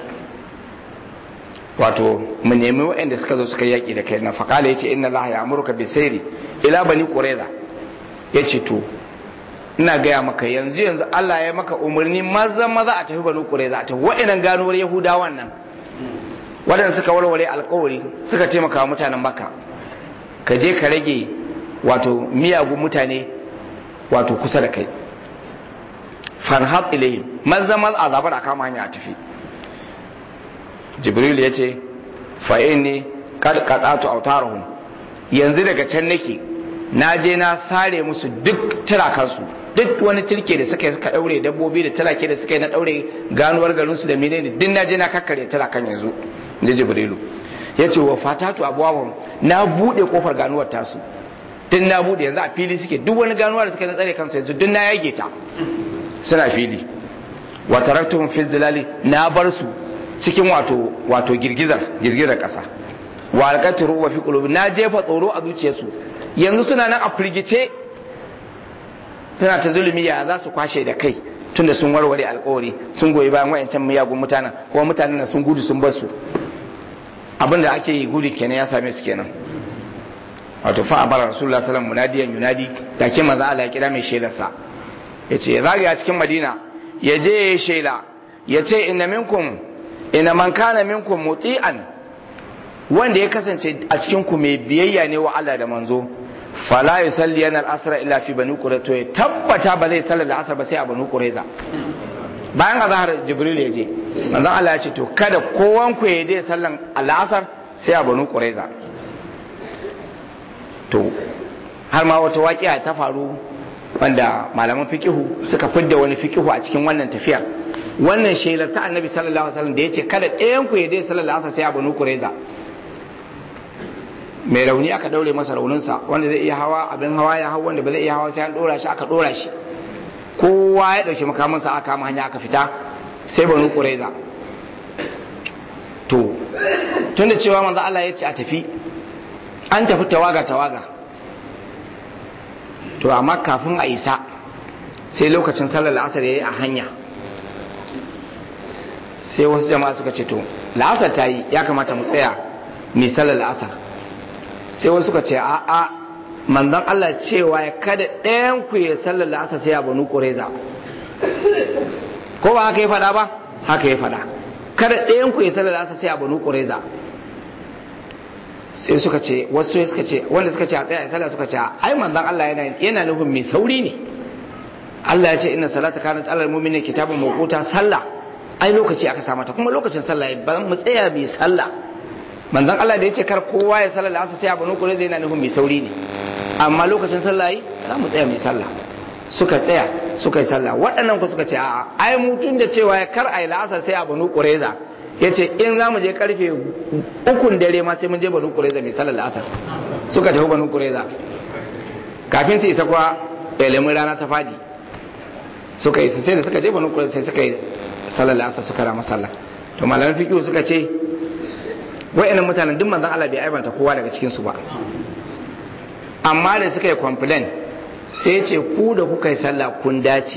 A: wato mu nemi waɗanda suka zo suka yaki da kai na faqala yace inna allaha ya'muruka bisayri ila bani qurayza yace to ina gaya maka yanzu yanzu Allah ya maka umarni maza maza a tafi banu qurayza a tafi wa'annan ganuwar yahudawan nan waɗanda suka warware alkawari suka taimaka wa mutanen makka ka je ka rage wato miyagun mutane wato kusa da kai farhat ilayhim maza maza a zabar a kama hanya a tafi jibril ya ce fa inni kad qatatu autarahum yanzu daga can nake na je na sare musu duk tirakansu duk wani turke da suka yi suka daure dabbobi da turake da suka yi na daure ganuwar garinsu da menene duk na je na kakkare tirakan yanzu je jibrilu ya ce wa fatatu abuwahum na bude kofar ganuwar tasu duk na bude yanzu a fili suke duk wani ganuwar da suka na tsare kansu yanzu duk na yage ta suna fili wa taraktuhum fi zilali na bar su cikin wato wato girgizar girgizar kasa wa alqatru wa fi qulubi na jefa tsoro a zuciyarsu yanzu suna nan a firgice suna ta zulumi ya za su kwashe da kai tunda sun warware alkawari sun goyi bayan wayancan miyagun mutanen kuma mutanen na sun gudu sun bar su abinda ake yi gudu kenan ya same su kenan wato fa abara rasulullah sallallahu munadiyan yunadi da ke maza Allah ya kira mai shelarsa ya ce ya zagaya cikin madina ya je ya yi shela ya ce inna minkum inna man kana minkum muti'an wanda ya kasance a cikin ku mai biyayya ne wa Allah da manzo fala yusalli yana al-asra illa fi bani qurayza to ya tabbata ba zai sallar al-asr ba sai a bani qurayza bayan azhar jibril ya je manzon Allah ya ce to kada kowan ku ya je sallan al-asr sai a bani qurayza to har ma wata waƙiya ta faru wanda malaman fikihu suka fidda wani fikihu a cikin wannan tafiyar wannan shelar ta annabi sallallahu alaihi wasallam da yace kada ɗayan ku ya je sallar al-asr sai a bani qurayza mai rauni aka daure masa rauninsa wanda zai iya hawa abin hawa ya hau wanda ba zai iya hawa sai an dora shi aka dora shi kowa ya dauki makamansa aka kama hanya aka fita sai banu quraiza to tunda cewa manzo Allah ya ce a tafi an tafi tawaga tawaga to amma kafin a isa sai lokacin sallar la'asar yayi a hanya sai wasu jama'a suka ce to la'asar ta yi ya kamata mu tsaya mai sallar la'asar sai wasu suka ce a a manzon Allah cewa ya kada ɗayan ku ya sallar la'asar sai a banu ƙureza ko ba haka ya faɗa ba haka ya faɗa kada ɗayan ku ya sallar la'asar sai a banu ƙureza sai suka ce wasu suka ce wanda suka ce a tsaya sallah suka ce ai manzon Allah yana yana nufin mai sauri ne Allah ya ce inna salata kanat alal mu'mini kitabun mawquta sallah ai lokaci aka sa mata kuma lokacin sallah ba mu tsaya mai sallah manzon Allah da ya ce kar kowa ya sallar asa sai abu nukure zai yana nufin mai sauri ne amma lokacin sallah yi za mu tsaya mai sallah suka tsaya suka yi sallah waɗannan ku suka ce a'a ai mutun da cewa ya kar ai la'asar sai abu nukure za ya ce in za mu je karfe ukun dare ma sai mun je banu kureza mai sallar la'asar suka tafi banu kureza kafin su isa kuwa ilimin rana ta fadi suka isa sai da suka je banu kureza sai suka yi sallar la'asar suka rama sallah to malaman fiqh suka ce wa'annan mutanen duk manzon Allah bai aibanta kowa daga cikin su ba amma da suka yi complain sai ce ku da kuka yi sallah kun dace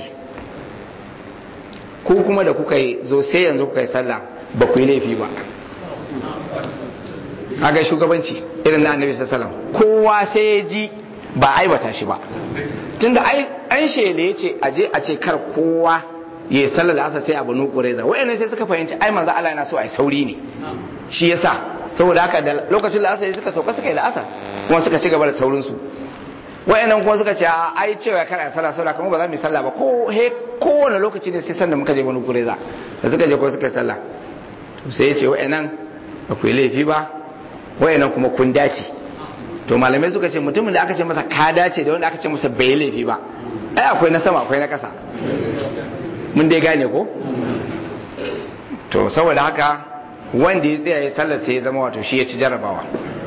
A: ku kuma da kuka yi zo sai yanzu kuka yi sallah ba ku yi laifi ba kaga shugabanci irin na annabi sallallahu kowa sai ya ji ba aibata shi ba tunda ai an shele ya ce aje a ce kar kowa ya yi sallar asar sai a banu ƙureza wa'annan sai suka fahimci ai manzo Allah yana so a yi sauri ne shi yasa saboda haka da lokacin da asar suka sauka suka yi da asar kuma suka ci gaba da saurin su wa'annan kuma suka ce a ai cewa kar a sallah sallah kuma ba za mu yi sallah ba ko he kowane lokaci ne sai sanda muka je banu ƙureza da suka je ko suka yi sallah sai ya ce wa'annan ba ku yi laifi ba wa'annan kuma kun dace to malamai suka ce mutumin da aka ce masa ka dace da wanda aka ce masa bai laifi ba ai akwai na sama akwai na ƙasa mun dai gane ko to saboda haka wanda ya tsaya ya sallar sai ya zama wato shi ya ci jarabawa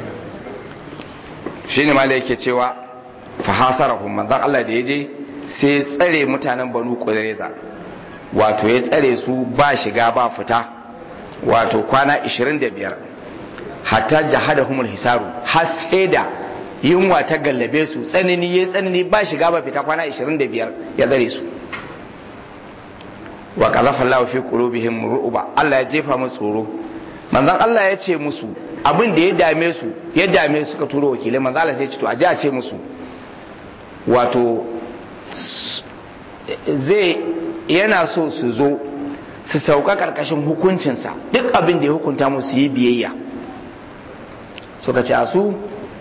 A: shine ma yake cewa fa hasarahum manzon Allah da yaje sai ya tsare mutanen Banu Qurayza wato ya tsare su ba shiga ba fita wato kwana 25 hatta jahadahumul hisaru har sai da yunwa ta gallabe su tsanani ya tsanani ba shiga ba fita kwana 25 ya tsare su wa qazafa Allah fi qulubihim ru'ba Allah ya jefa musu tsoro manzon Allah ya ce musu abin da ya dame su ya dame su suka turo wakilai manzon Allah sai ce to a ji a ce musu wato zai yana so su zo su sauka karkashin hukuncinsa duk abin da ya hukunta musu yi biyayya suka ce a su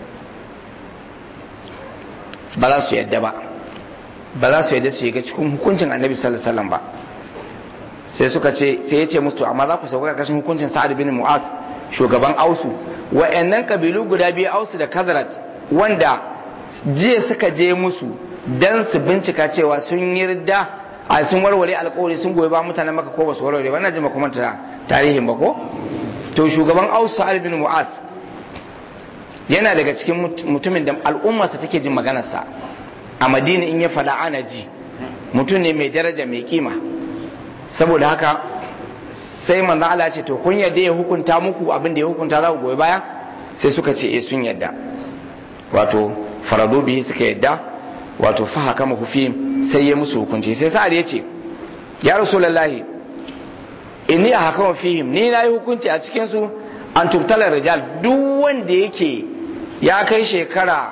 A: ba za su yadda ba ba za su yadda su shiga cikin hukuncin annabi sallallahu alaihi wasallam ba sai suka ce sai ya ce musu amma za ku sauka karkashin hukuncin sa'ad bin mu'az shugaban ausu wa'annan kabilu guda biyu ausu da kazrat wanda jiya suka je musu dan su bincika cewa sun yarda a sun warware alkawari sun goyi ba mutanen maka ko ba su warware wannan jima kuma tarihin ba ko to shugaban ausu sa'ad bin mu'az yana daga cikin mutumin da al'ummarsa take jin maganarsa a madina in ya faɗa ana ji mutum ne mai daraja mai kima saboda haka sai manzon Allah ce to kun yadda ya hukunta muku abin da ya hukunta za ku goyi baya sai suka ce eh sun yadda wato faradu bihi suka yadda wato fa haka mu fi sai ya musu hukunci sai sa'ad ya ce ya rasulullahi inni a haka fihim ni na yi hukunci a cikin su an tubtalar rijal duk wanda yake ya kai shekara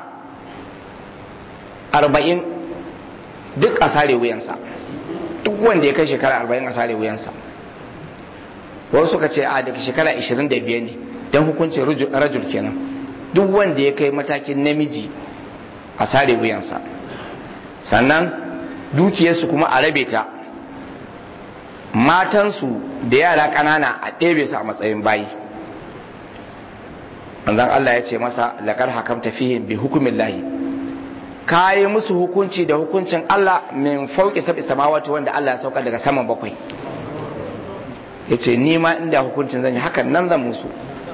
A: arba'in duk a sare wuyansa duk wanda ya kai shekara arba'in a sare wuyansa wasu suka ce a daga shekara ashirin da biyar ne don hukuncin rajul kenan duk wanda ya kai matakin namiji a sare wuyansa sannan dukiyarsu kuma a rabe ta matansu da yara ƙanana a ɗebe su a matsayin bayi manzon Allah ya ce masa laƙar hakamta fihim bi hukumin lahi ka yi musu hukunci da hukuncin Allah min fauki sabi samawati wanda Allah ya sauka daga saman bakwai ya ce ni ma inda hukuncin zan yi hakan nan zan musu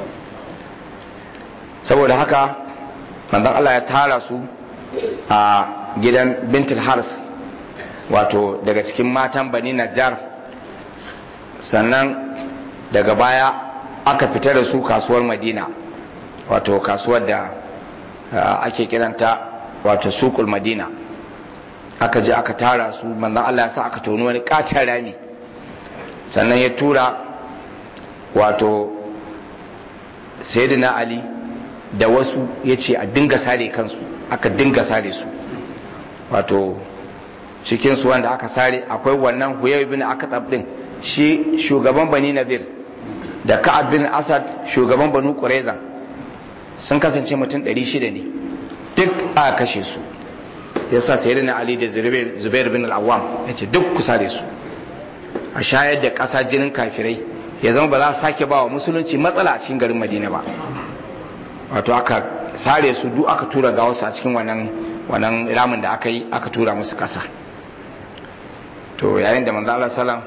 A: saboda haka manzon Allah ya tara su a gidan bintul hars wato daga cikin matan bani najjar sannan daga baya aka fita da su kasuwar madina wato kasuwar da ake kiranta wato sukul madina aka je aka tara su manzan Allah ya sa aka toni wani katon rami sannan ya tura wato sayyidina ali da wasu ya ce a dinga sare kansu aka dinga sare su wato cikinsu wanda aka sare akwai wannan huyai bin aka din shi shugaban bani nadir da ka'ab bin asad shugaban banu qurayza sun kasance mutum 600 ne duk a kashe su yasa sayyidina ali da zubair bin al-awwam yace duk ku sare su a shayar da ƙasa jinin kafirai ya zama ba za su sake ba wa musulunci matsala a cikin garin madina ba wato aka sare su duk aka tura ga wasu a cikin wannan wannan ramin da aka yi aka tura musu ƙasa to yayin da manzo Allah sallam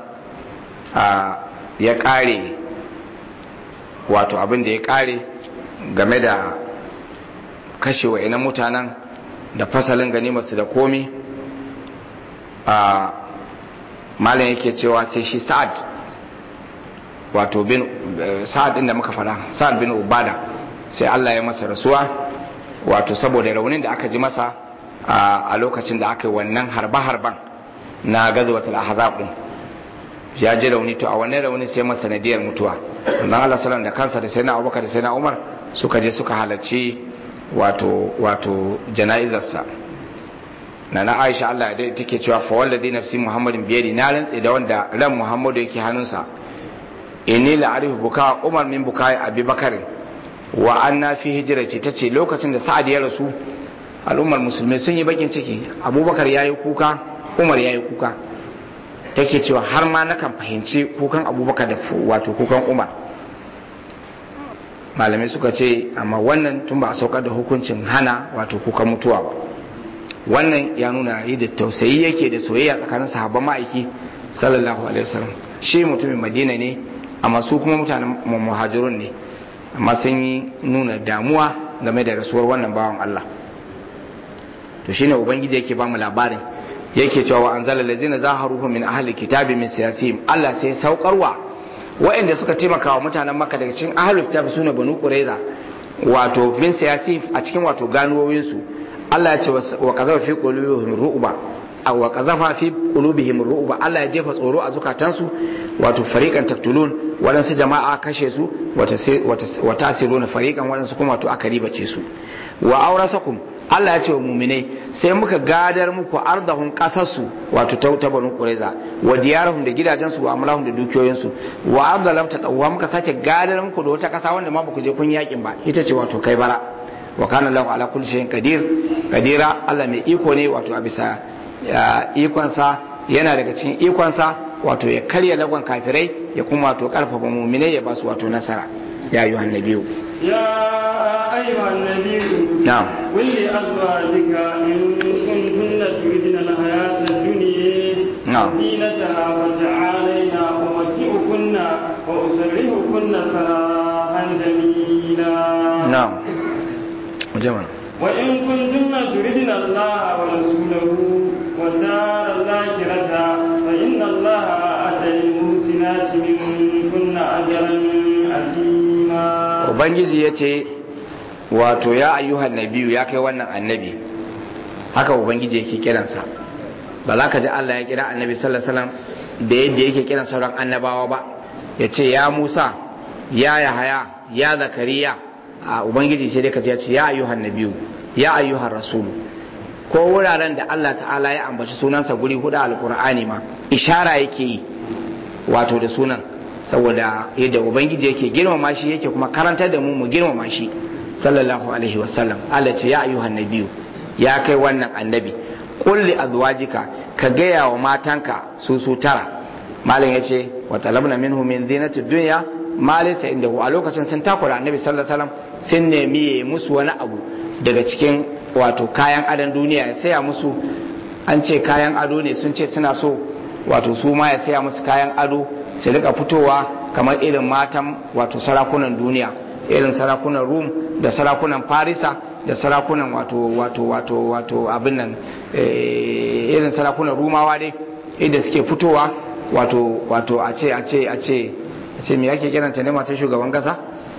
A: ya kare wato abin da ya kare game da kashe wa'inan mutanen da fasalin ganimarsu da komi a malin yake cewa sai shi sa'ad wato bin sa'ad din da muka fara sa'ad bin ubada sai Allah ya masa rasuwa wato saboda raunin da aka ji masa a lokacin da aka yi wannan harba-harban na gazuwatul ahzab din ya ji rauni to a wannan rauni sai masa sanadiyar mutuwa dan Allah sallallahu da kansa da sayyidina Abubakar da sayyidina Umar suka je suka halarci wato wato jana'izarsa na na Aisha Allah da take cewa fa wallazi nafsi Muhammadin biyadi na rantse da wanda ran Muhammadu yake hannunsa inni la arifu buka Umar min buka Abi Bakar wa anna fi hijrati tace lokacin da Sa'ad ya rasu al'ummar musulmai sun yi bakin ciki Abubakar yayi kuka Umar yayi kuka take cewa har ma nakan fahimci kukan Abubakar da wato kukan Umar malamai suka ce amma wannan tun ba a saukar da hukuncin hana wato kukan mutuwa ba wannan ya nuna yi da tausayi yake da soyayya tsakanin sahabban ma'aiki sallallahu alaihi wasallam shi mutumin madina ne amma su kuma mutanen muhajirun ne amma sun yi nuna damuwa game da rasuwar wannan bawan Allah to shine ubangiji yake ba mu labarin yake cewa wa anzala allazina zaharuhum min ahli kitabi min siyasihim Allah sai saukarwa waɗanda suka taimaka wa mutanen Makka daga cikin ahli kitabi sune banu qurayza wato min siyasi a cikin wato ganuwoyin su Allah ya ce wa qazafa fi qulubihim ru'ba aw wa qazafa fi qulubihim ru'ba Allah ya jefa tsoro a zukatansu wato fariqan taktulun waɗansu jama'a kashe su wa tasiruna fariqan waɗansu kuma wato aka ribace su wa aurasakum Allah ya ce wa muminai sai muka gadar muku ardahun kasarsu wato ta ta banu qurayza wa diyarahum da gidajensu wa amlahum da dukiyoyinsu wa arda lam tatawwa muka sake gadar muku da wata kasa wanda ma baku je kun yakin ba ita ce wato kai bara wa kana lahu ala kulli shay'in qadir qadira Allah mai iko ne wato a bisa ikonsa yana daga cikin ikonsa wato ya karya lagon kafirai ya kuma wato karfafa muminai ya ba su wato nasara ya ayyuhan nabiyyu
B: يا أيها النبي
A: نعم
B: قل لأزواجك إن كنتن تريدن الحياة الدنيا
A: نعم.
B: زينتها فتعالينا أمتعكن وأسرحكن سراحا جميلا
A: na'am jama'a
B: وإن كنتن تردن الله ورسوله والدار الآخرة فإن الله أتى للمحسنات منكن أجرا عظيما
A: ubangiji ya ce wato ya ayyuhan nabiyu ya kai wannan annabi haka ubangiji yake kiransa ba za ka ji Allah ya kira annabi sallallahu alaihi wasallam da yadda yake kiran sauran annabawa ba ya ce ya Musa ya Yahaya ya Zakariya a ubangiji sai dai ka ji ya ce ya ayyuhan nabiyu ya ayyuhan rasulu ko wuraren da Allah ta'ala ya ambaci sunansa guri hudu a alkur'ani ma ishara yake yi wato da sunan saboda yadda ubangiji yake girmama shi yake kuma karantar da mu mu girmama shi sallallahu alaihi wasallam Allah ce ya ayyuhan nabiyu ya kai wannan annabi qul li azwajika ka gaya wa matanka su su tara malam yace wa talabna minhu min zinati dunya ma laysa indahu a lokacin sun takura annabi sallallahu alaihi wasallam sun nemi ya musu wani abu daga cikin wato kayan adon duniya ya saya musu an ce kayan ado ne sun ce suna so wato su ma ya saya musu kayan ado su rika fitowa kamar irin matan wato sarakunan duniya irin sarakunan rum da sarakunan farisa da sarakunan wato wato wato wato abin nan eh, irin sarakunan rumawa dai inda suke fitowa wato wato a ce a ce a ce a ce me yake kiranta ne matan shugaban kasa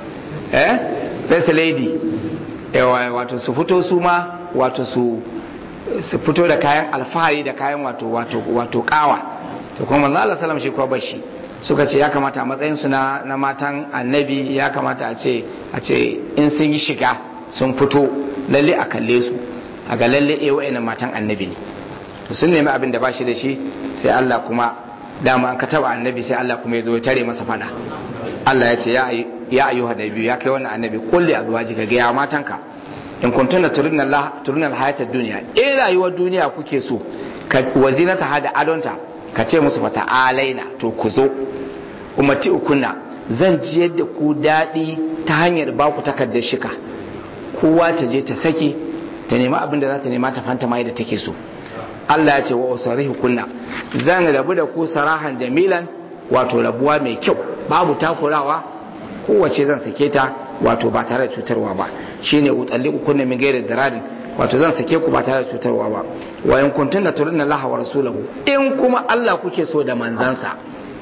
A: eh first lady yawa wato su fito su ma wato su su fito da kayan alfahari da kayan wato wato wato kawa to kuma manzo Allah sallam shi ko bashi suka ce ya kamata a matsayin su na na matan annabi ya kamata a ce a ce in sun yi shiga sun fito lalle a kalle su a ga lalle eh wa'annan matan annabi ne to sun nemi abin da bashi da shi sai Allah kuma dama an ka taba annabi sai Allah kuma ya zo ya tare masa fada Allah ya ce ya ya ayyuha nabi ya kai wannan annabi kulli azwajika ga ya matanka in kuntunna turidna Allah turidna alhayatad dunya eh rayuwar duniya kuke so ka wazinata hada adonta ka ce musu fata alaina to ku zo ummati ukunna zan ji yadda ku daɗi ta hanyar ba ku takardar shika kowa ta je ta saki ta nemi abin da za ta nema ta fanta ma yadda take so Allah ya ce wa usarihu kunna zan rabu da ku sarahan jamilan wato rabuwa mai kyau babu takurawa kowace zan sake ta wato ba tare da cutarwa ba shine utalliqu kunna min ghairi daradin wato zan sake ku ba tare da cutarwa ba wa in kuntunna turidna Allah wa rasulahu in kuma Allah kuke so da manzansa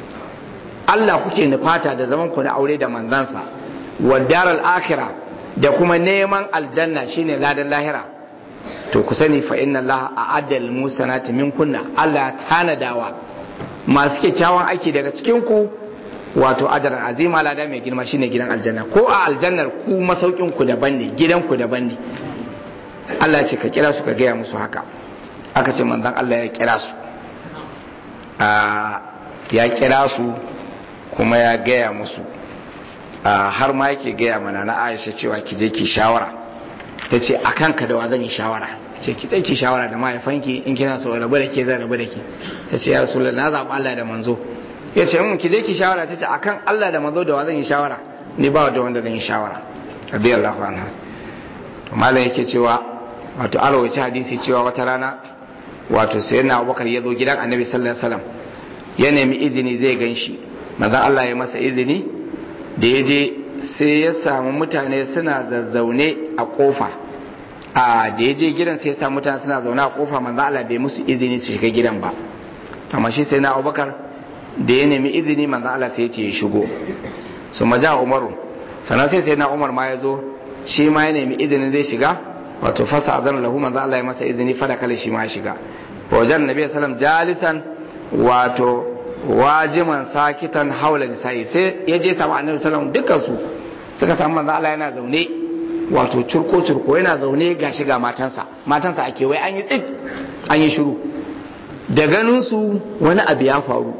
A: Allah kuke nufata da zaman ku na aure da manzansa wa daral akhirah da kuma neman aljanna shine ladan lahira to ku sani fa inna Allah a'adda lil musanati minkunna Allah tanadawa masu kyakkyawan aiki daga cikin ku wato ajaran azima lada mai girma shine gidan aljanna ko a aljannar ku masaukin ku daban ne gidan ku daban ne Allah ya ce ka kira su ka gaya musu haka aka ce manzon Allah ya kira su ya kira su kuma ya gaya musu har ma yake gaya mana na Aisha cewa ki je ki shawara ta ce a kanka da wa zan yi shawara ce ki ki shawara da mahaifanki in kina so rabu da ke zan rabu da ke ta ce ya rasulullah na zaɓi Allah da manzo ya ce mun ki je ki shawara ta ce akan Allah da manzo da wa zan yi shawara ni ba da wanda zan yi shawara radiyallahu anha to malam yake cewa wato alwaci hadisi cewa wata rana wato sayyidina Abubakar ya zo gidan Annabi sallallahu alaihi wasallam ya nemi izini zai ganshi manzon Allah ya masa izini da ya je sai ya samu mutane suna zazzaune a kofa a da ya je gidan sai ya samu mutane suna zaune a kofa manzon Allah bai musu izini su shiga gidan ba amma shi sai na Abubakar da ya nemi izini manzo Allah sai ya ce ya shigo su maja Umaru sannan sai sai na Umar ma ya zo shi ma ya nemi izinin zai shiga wato fasa azan lahu manzo Allah ya masa izini fada kale shi ma ya shiga wajen nabi sallam jalisan wato wajiman sakitan haula nisa'i sai ya je samu annabi sallam dukkan su suka samu manzo Allah yana zaune wato curko curko yana zaune ga shiga matansa matansa a kewaye an yi tsit an yi shiru da ganin su wani abu ya faru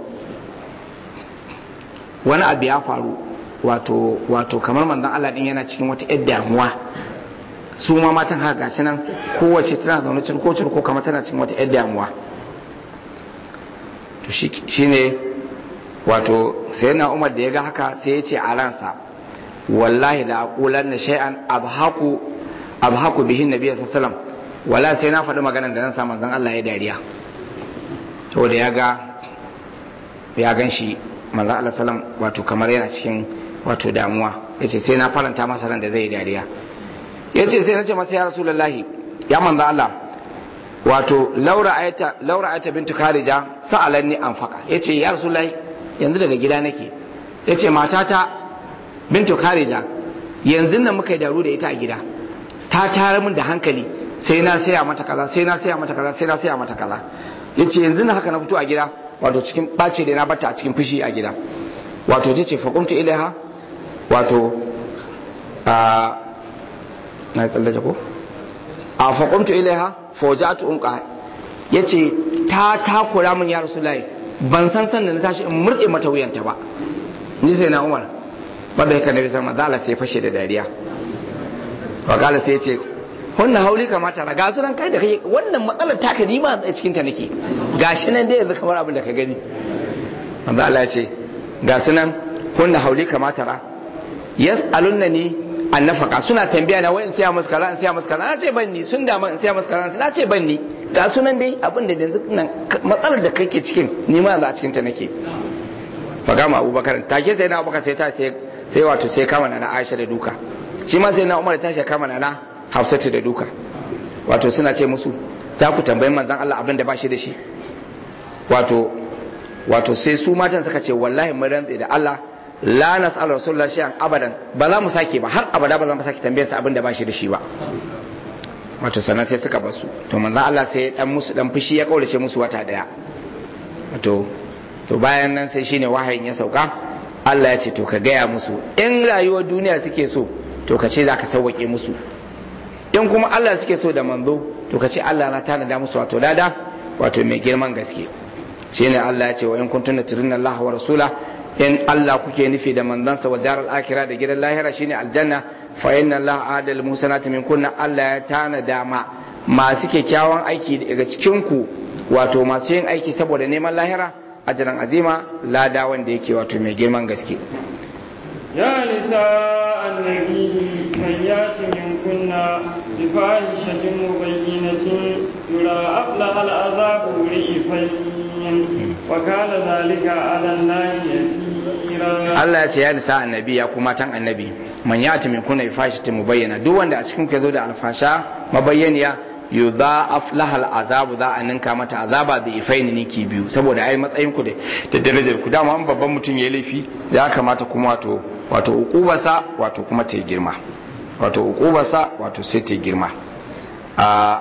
A: wani abu ya faru wato wato kamar manzon Allah din yana cikin wata yar damuwa su ma matan haka gashi nan kowace tana zaune cirko cirko kamar tana cikin wata yar damuwa to shine wato sai na Umar da ya ga haka sai ya ce a ransa wallahi la aqulanna shay'an abhaku abhaku bihin nabiy sallallahu alaihi wasallam wala sai na faɗi maganar da zan sa manzon Allah ya dariya saboda ya ga ya gan shi manzan Allah salam wato kamar yana cikin wato damuwa ya ce sai na faranta masa ran da zai yi dariya ya ce sai na ce masa ya rasulullahi ya manzan Allah wato laura ayata bintu karija sa'alan ni an faka ya ce ya rasulullahi yanzu daga gida nake ya ce matata bintu karija yanzu nan muka yi daru da ita a gida ta tare min da hankali sai na saya mata kaza sai na saya mata kaza sai na saya mata kaza ya ce yanzu na haka na fito a gida wato cikin ɓace da na bata a cikin fushi a gida wato ta ce faƙumtu ilaiha wato a na tsallace ko a faƙumtu ilaiha fawjatu unqa ya ce ta takura min ya rasu layi ban san san da na tashi in murɗe mata wuyanta ba ni sai na umar wadda ya nabi sama zala sai fashe da dariya wakala sai ya ce wannan hauli kamata na gasu nan kai da kai wannan matsalar taka ni ma a cikin ta nake gashi nan dai yanzu kamar abin da ka gani manzo Allah ya ce gasu nan kunna hauli kamata ra yas'alunna ni an nafaka suna tambaya na wai in siya musu kaza in siya musu kaza na ce ban ni sun dama in siya musu kaza na ce ban ni ga sunan dai abin da yanzu nan matsalar da kake cikin ni ma yanzu a cikin ta nake fa gama Abubakar take sai na Abubakar sai ta sai sai wato sai kama na Aisha da duka shi ma sai na Umar ta shi kama na Hafsatu da duka wato suna ce musu za ku tambayi manzon Allah abin da ba shi da shi wato wato sai su matan suka ce wallahi mun rantse da Allah la nas'al rasulullah shay'an abadan ba za mu sake ba har abada ba za mu sake tambayar sa abin da ba shi da shi ba wato sannan sai suka basu to manzon Allah sai dan musu dan fushi ya kaurace musu wata daya wato to bayan nan sai shine wahayin ya sauka Allah ya ce to ka gaya musu in rayuwar duniya suke so to ka ce za ka sauwaƙe musu in kuma Allah suke so da manzo to ka ce Allah na tanada musu wato lada wato mai girman gaske shine Allah ya ce wa in kuntum turinna Allah wa rasula in Allah kuke nufi da manzansa wa daral akhirah da gidan lahira shine aljanna fa inna Allah adal musanati min kunna Allah ya tanada ma masu kyakkyawan aiki daga cikin ku wato masu yin aiki saboda neman lahira ajiran azima lada wanda yake wato mai girman gaske
B: يا نساء النبي من يات منكن بفاحشة مبينة يضاعف لها العذاب ضعفين وكان ذلك على الله يسيرا
A: Allah ya ce ya nisa annabi ya kuma tan annabi man yati min kunna bifahishati mubayyana duk wanda a cikin ku yazo da alfasha mabayyaniya yudha'af lahal azabu za a ninka mata azaba da ifaini niki biyu saboda ai matsayin ku da darajar ku dama an babban mutum ya laifi ya kamata kuma wato wato ukubarsa wato kuma ta girma wato ukubarsa wato sai ta girma a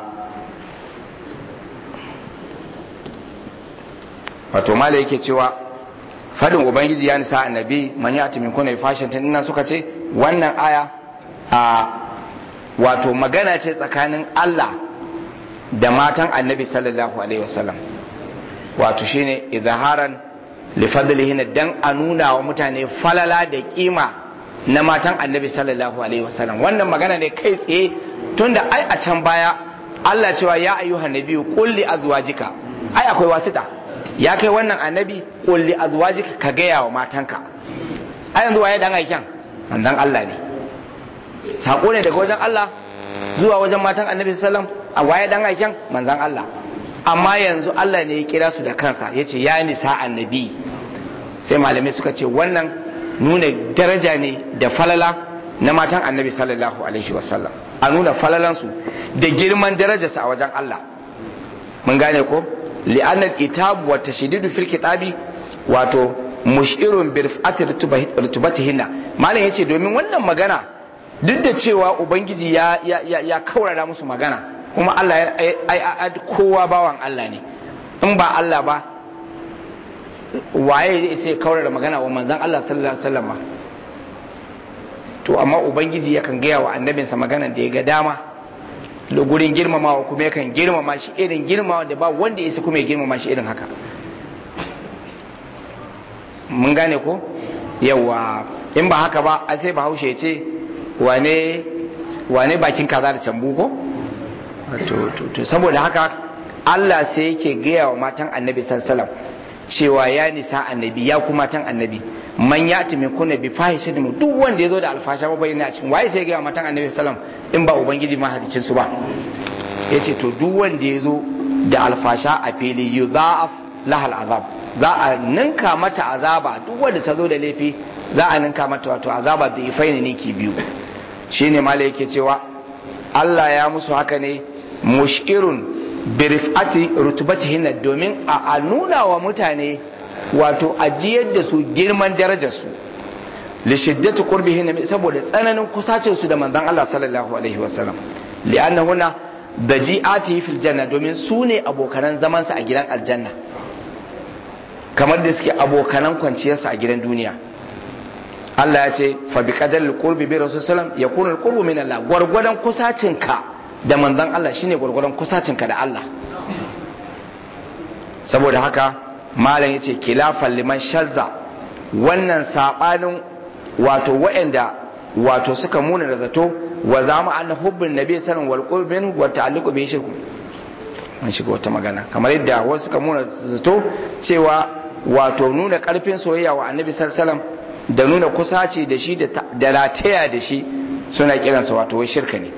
A: wato mala yake cewa fadin ubangiji ya nisa annabi man ya'ti min kunna fashin tun nan suka ce wannan aya a wato magana ce tsakanin Allah da matan annabi sallallahu alaihi wasallam wato shine izharan li fadlihin dan a nuna wa mutane falala da kima na matan annabi sallallahu alaihi wasallam wannan magana ne kai tsaye tunda ai a can baya Allah cewa ya ayyuhan nabiyyu qul li azwajika ai akwai wasita ya kai wannan annabi qul li azwajika ka gaya wa matanka ai yanzu waye dan aikin manzon Allah ne sako ne daga wajen Allah zuwa wajen matan annabi sallallahu alaihi wasallam a waye dan aikin manzon Allah amma yanzu Allah ne ya kira su da kansa ya ce ya nisa annabi sai malamai suka ce wannan nuna daraja ne da falala na matan annabi sallallahu alaihi wasallam a nuna falalansu da girman darajarsa a wajen Allah mun gane ko li'annal itab wa tashdidu fil kitabi wato mushirun bi rif'ati rutubatihinna malam yace domin wannan magana duk da cewa ubangiji ya ya ya kaurara musu magana kuma Allah ya kowa bawan Allah ne in ba Allah ba waye zai sai kaurar magana wa manzan Allah sallallahu alaihi wasallam to amma ubangiji yakan gaya wa annabinsa magana da ya ga dama da gurin girmamawa kuma yakan girmama shi irin girmamawa da ba wanda isa kuma ya girmama shi irin haka mun gane ko yawa in ba haka ba a sai bahaushe ya ce wane wane bakin kaza da cambu ko to saboda haka Allah sai yake gaya wa matan annabi sallallahu cewa ya nisa annabi ya kuma matan annabi man ya min kunna bi fahishatin duk wanda yazo da alfasha ba bayyana a cikin waye sai gaya wa matan annabi sallallahu in ba ubangiji ma hadicin su ba yace to duk wanda yazo da alfasha a fili yudha'af lahal azab za a ninka mata azaba duk wanda ta zo da laifi za a ninka mata wato azaba da ifaini ninki biyu shine malai yake cewa Allah ya musu haka ne mushirun birifati rutubatihin domin a nuna wa mutane wato ajiyar da su girman darajarsu li shiddati qurbihin saboda tsananin kusacin su da manzon Allah sallallahu alaihi wasallam li'annahuna daji'ati fil janna domin su ne abokanan zaman sa a gidan aljanna kamar da suke abokanan kwanciyar sa a gidan duniya Allah ya ce fa bi qadar qurbi bi rasul sallam yakunu al-qurbu min Allah gwargwadon kusacin ka da manzon Allah shine gwargwadon kusacinka da Allah saboda haka malam yace kilafan liman shazza wannan sabanin wato waɗanda wato suka muna da zato wa zama anna hubbin nabi sallallahu wal qurbin wa ta'alluqu bi shirku an shiga wata magana kamar yadda wasu suka muna zato cewa wato nuna karfin soyayya wa annabi sallallahu da nuna kusaci da shi da rataya da shi suna kiransa wato wai shirka ne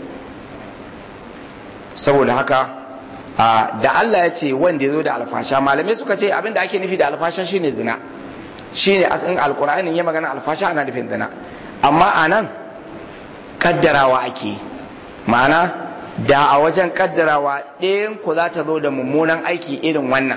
A: saboda haka da Allah ya ce wanda ya zo da alfasha malamai suka ce abinda ake nufi da alfasha shine zina shine asalin alkur'anin ya magana alfasha ana nufin zina amma a nan kaddarawa ake ma'ana da a wajen kaddarawa ɗayan ku za ta zo da mummunan aiki irin wannan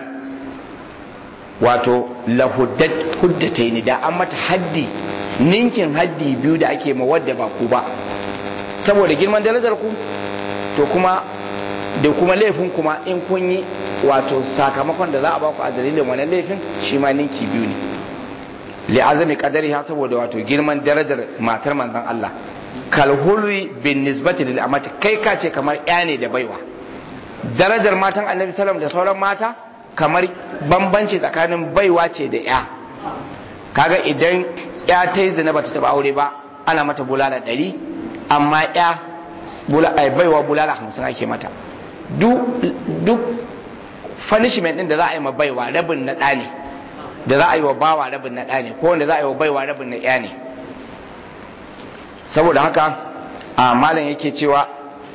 A: wato lahuddata ni da an mata haddi ninkin haddi biyu da ake ma wadda ba ku ba saboda girman darajar ku to kuma da kuma laifin kuma in kun yi wato sakamakon da za a baku a dalilin wannan laifin shi ma ninki biyu ne li azami qadari ha saboda wato girman darajar matar manzon Allah kal hulwi bin nisbati lil amati kai ka ce kamar ya ne da baiwa darajar matan annabi sallam da sauran mata kamar bambanci tsakanin baiwa ce da ya kaga idan ya ta yi zina bata taba aure ba ana mata bulala ɗari amma ya baiwa bulala hamsin ake mata duk punishment din da za a yi ma baiwa rabin na ɗa ne da za a yi wa bawa rabin na ɗa ne ko wanda za a yi wa baiwa rabin na ɗaya ne saboda haka a malam yake cewa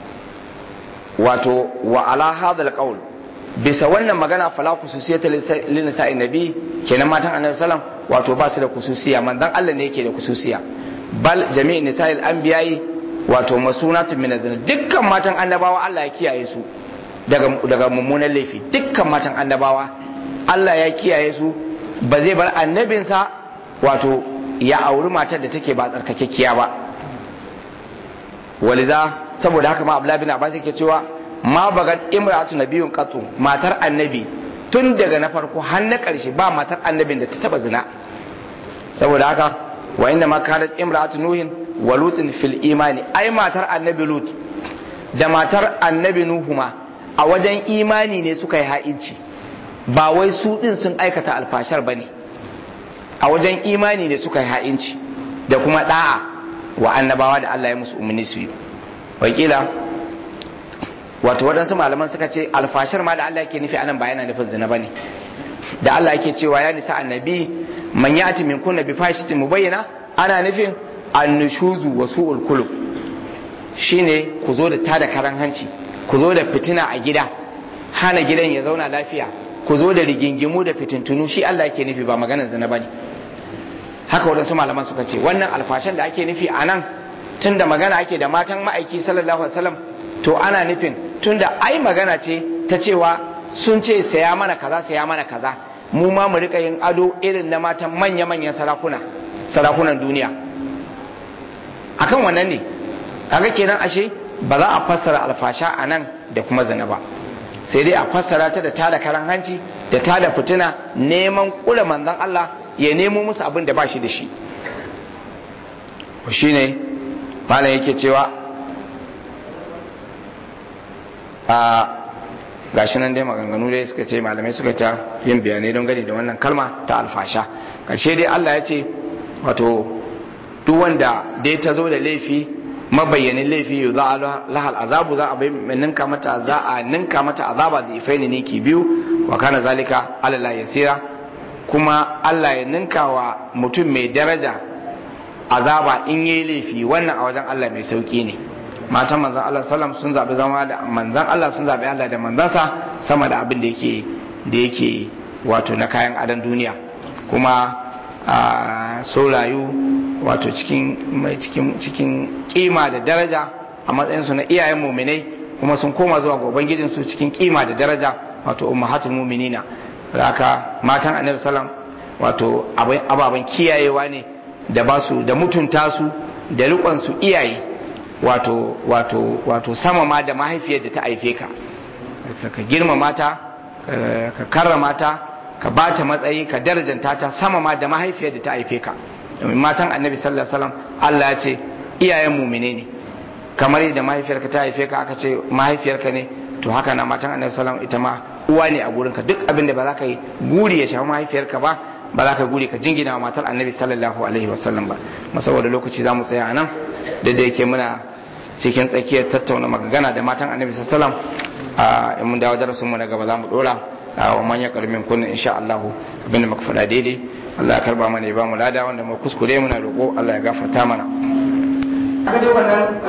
A: wato wa ala hadal qaul bisa wannan magana fala khususiyata lin nisa'in nabi kenan matan annabi sallam wato ba su da khususiya manzon Allah ne yake da khususiya bal jami'in nisa'il anbiya'i wato masunatun min dukkan matan annabawa Allah ya kiyaye su daga daga mummunan laifi dukkan matan annabawa Allah ya kiyaye su ba zai bar annabinsa wato ya auri matar da take ba tsarkakekkiya ba waliza saboda haka ma Abdullah bin Abbas yake cewa ma bagan imra'atu nabiyyun qatu matar annabi tun daga na farko har na karshe ba matar annabin da ta taba zina saboda haka wa inda ma kanat imra'atu nuhin wa lutin fil imani ai matar annabi lut da matar annabi nuhu ma a wajen imani ne suka yi ha'inci ba wai su din sun aikata alfashar bane a wajen imani ne suka yi ha'inci da kuma da'a wa annabawa da Allah ya musu umarni su yi wakila wato waɗansu malaman suka ce alfashar ma da Allah yake nufi anan ba yana nufin zina bane da Allah yake cewa ya nisa annabi man yati min kunna bi fashitin mubayyana ana nufin annushuzu wa su'ul kulub shine ku zo da tada karan hanci ku zo da fitina a gida hana gidan ya zauna lafiya ku zo da rigingimu da fitintunu shi Allah yake nufi ba maganar zina bane haka waɗansu malaman suka ce wannan alfashan da ake nufi a nan tun da magana ake da matan ma'aiki sallallahu alaihi wasallam to ana nufin tun da ai magana ce ta cewa sun ce saya mana kaza saya mana kaza mu ma mu rika yin ado irin na matan manya-manyan sarakuna sarakunan duniya akan wannan ne kaga kenan ashe ba za a fassara alfasha a nan da kuma zina ba sai dai a fassara ta da tada karan hanci da tada fitina neman kula manzon Allah ya nemo musu abin da ba shi da shi shi ne malam yake cewa a gashi nan dai maganganu dai suka ce malamai suka ta yin bayanai don gani da wannan kalma ta alfasha karshe dai Allah ya ce wato duk wanda dai ta zo da laifi mabayyanin laifi za a lahal azabu za a bai ninka mata za a ninka mata azaba da ifaini ne ki biyu wa kana zalika alala yasira kuma Allah ya ninka wa mutum mai daraja azaba in yi laifi wannan a wajen Allah mai sauki ne matan manzan Allah sallam sun zaɓi zama da manzan Allah sun zaɓi Allah da manzansa sama da abin da yake da yake wato na kayan adon duniya kuma a so rayu wato cikin cikin cikin kima da daraja a matsayin su na iyayen muminai kuma sun koma zuwa ga ubangijin su cikin kima da daraja wato ummahatul muminina haka matan annabi sallam wato ababen kiyayewa ne da ba su da mutunta su da rikon su iyaye wato wato wato sama ma da mahaifiyar da ta haife ka ka girmama ta ka karrama ta ka ba ta matsayi ka darajanta ta sama ma da mahaifiyar da ta haife ka domin matan annabi sallallahu alaihi wasallam Allah ya ce iyayen mumine ne kamar yadda mahaifiyarka ta haife ka aka ce mahaifiyarka ne to haka na matan annabi sallallahu ita ma uwa ne a gurinka duk abin da ba za ka yi guri ya shafi mahaifiyarka ba ba za ka guri ka jingina wa matar annabi sallallahu alaihi wasallam ba saboda lokaci za mu tsaya a nan da da yake muna cikin tsakiyar tattauna magana da matan annabi sallallahu a in mun dawo darasin mu na gaba za mu dora a wa manyan karamin kunnin insha Allah abinda muka faɗa daidai Allah ya karba mana ya ba mu lada wanda mu kuskure muna roƙo Allah ya gafarta mana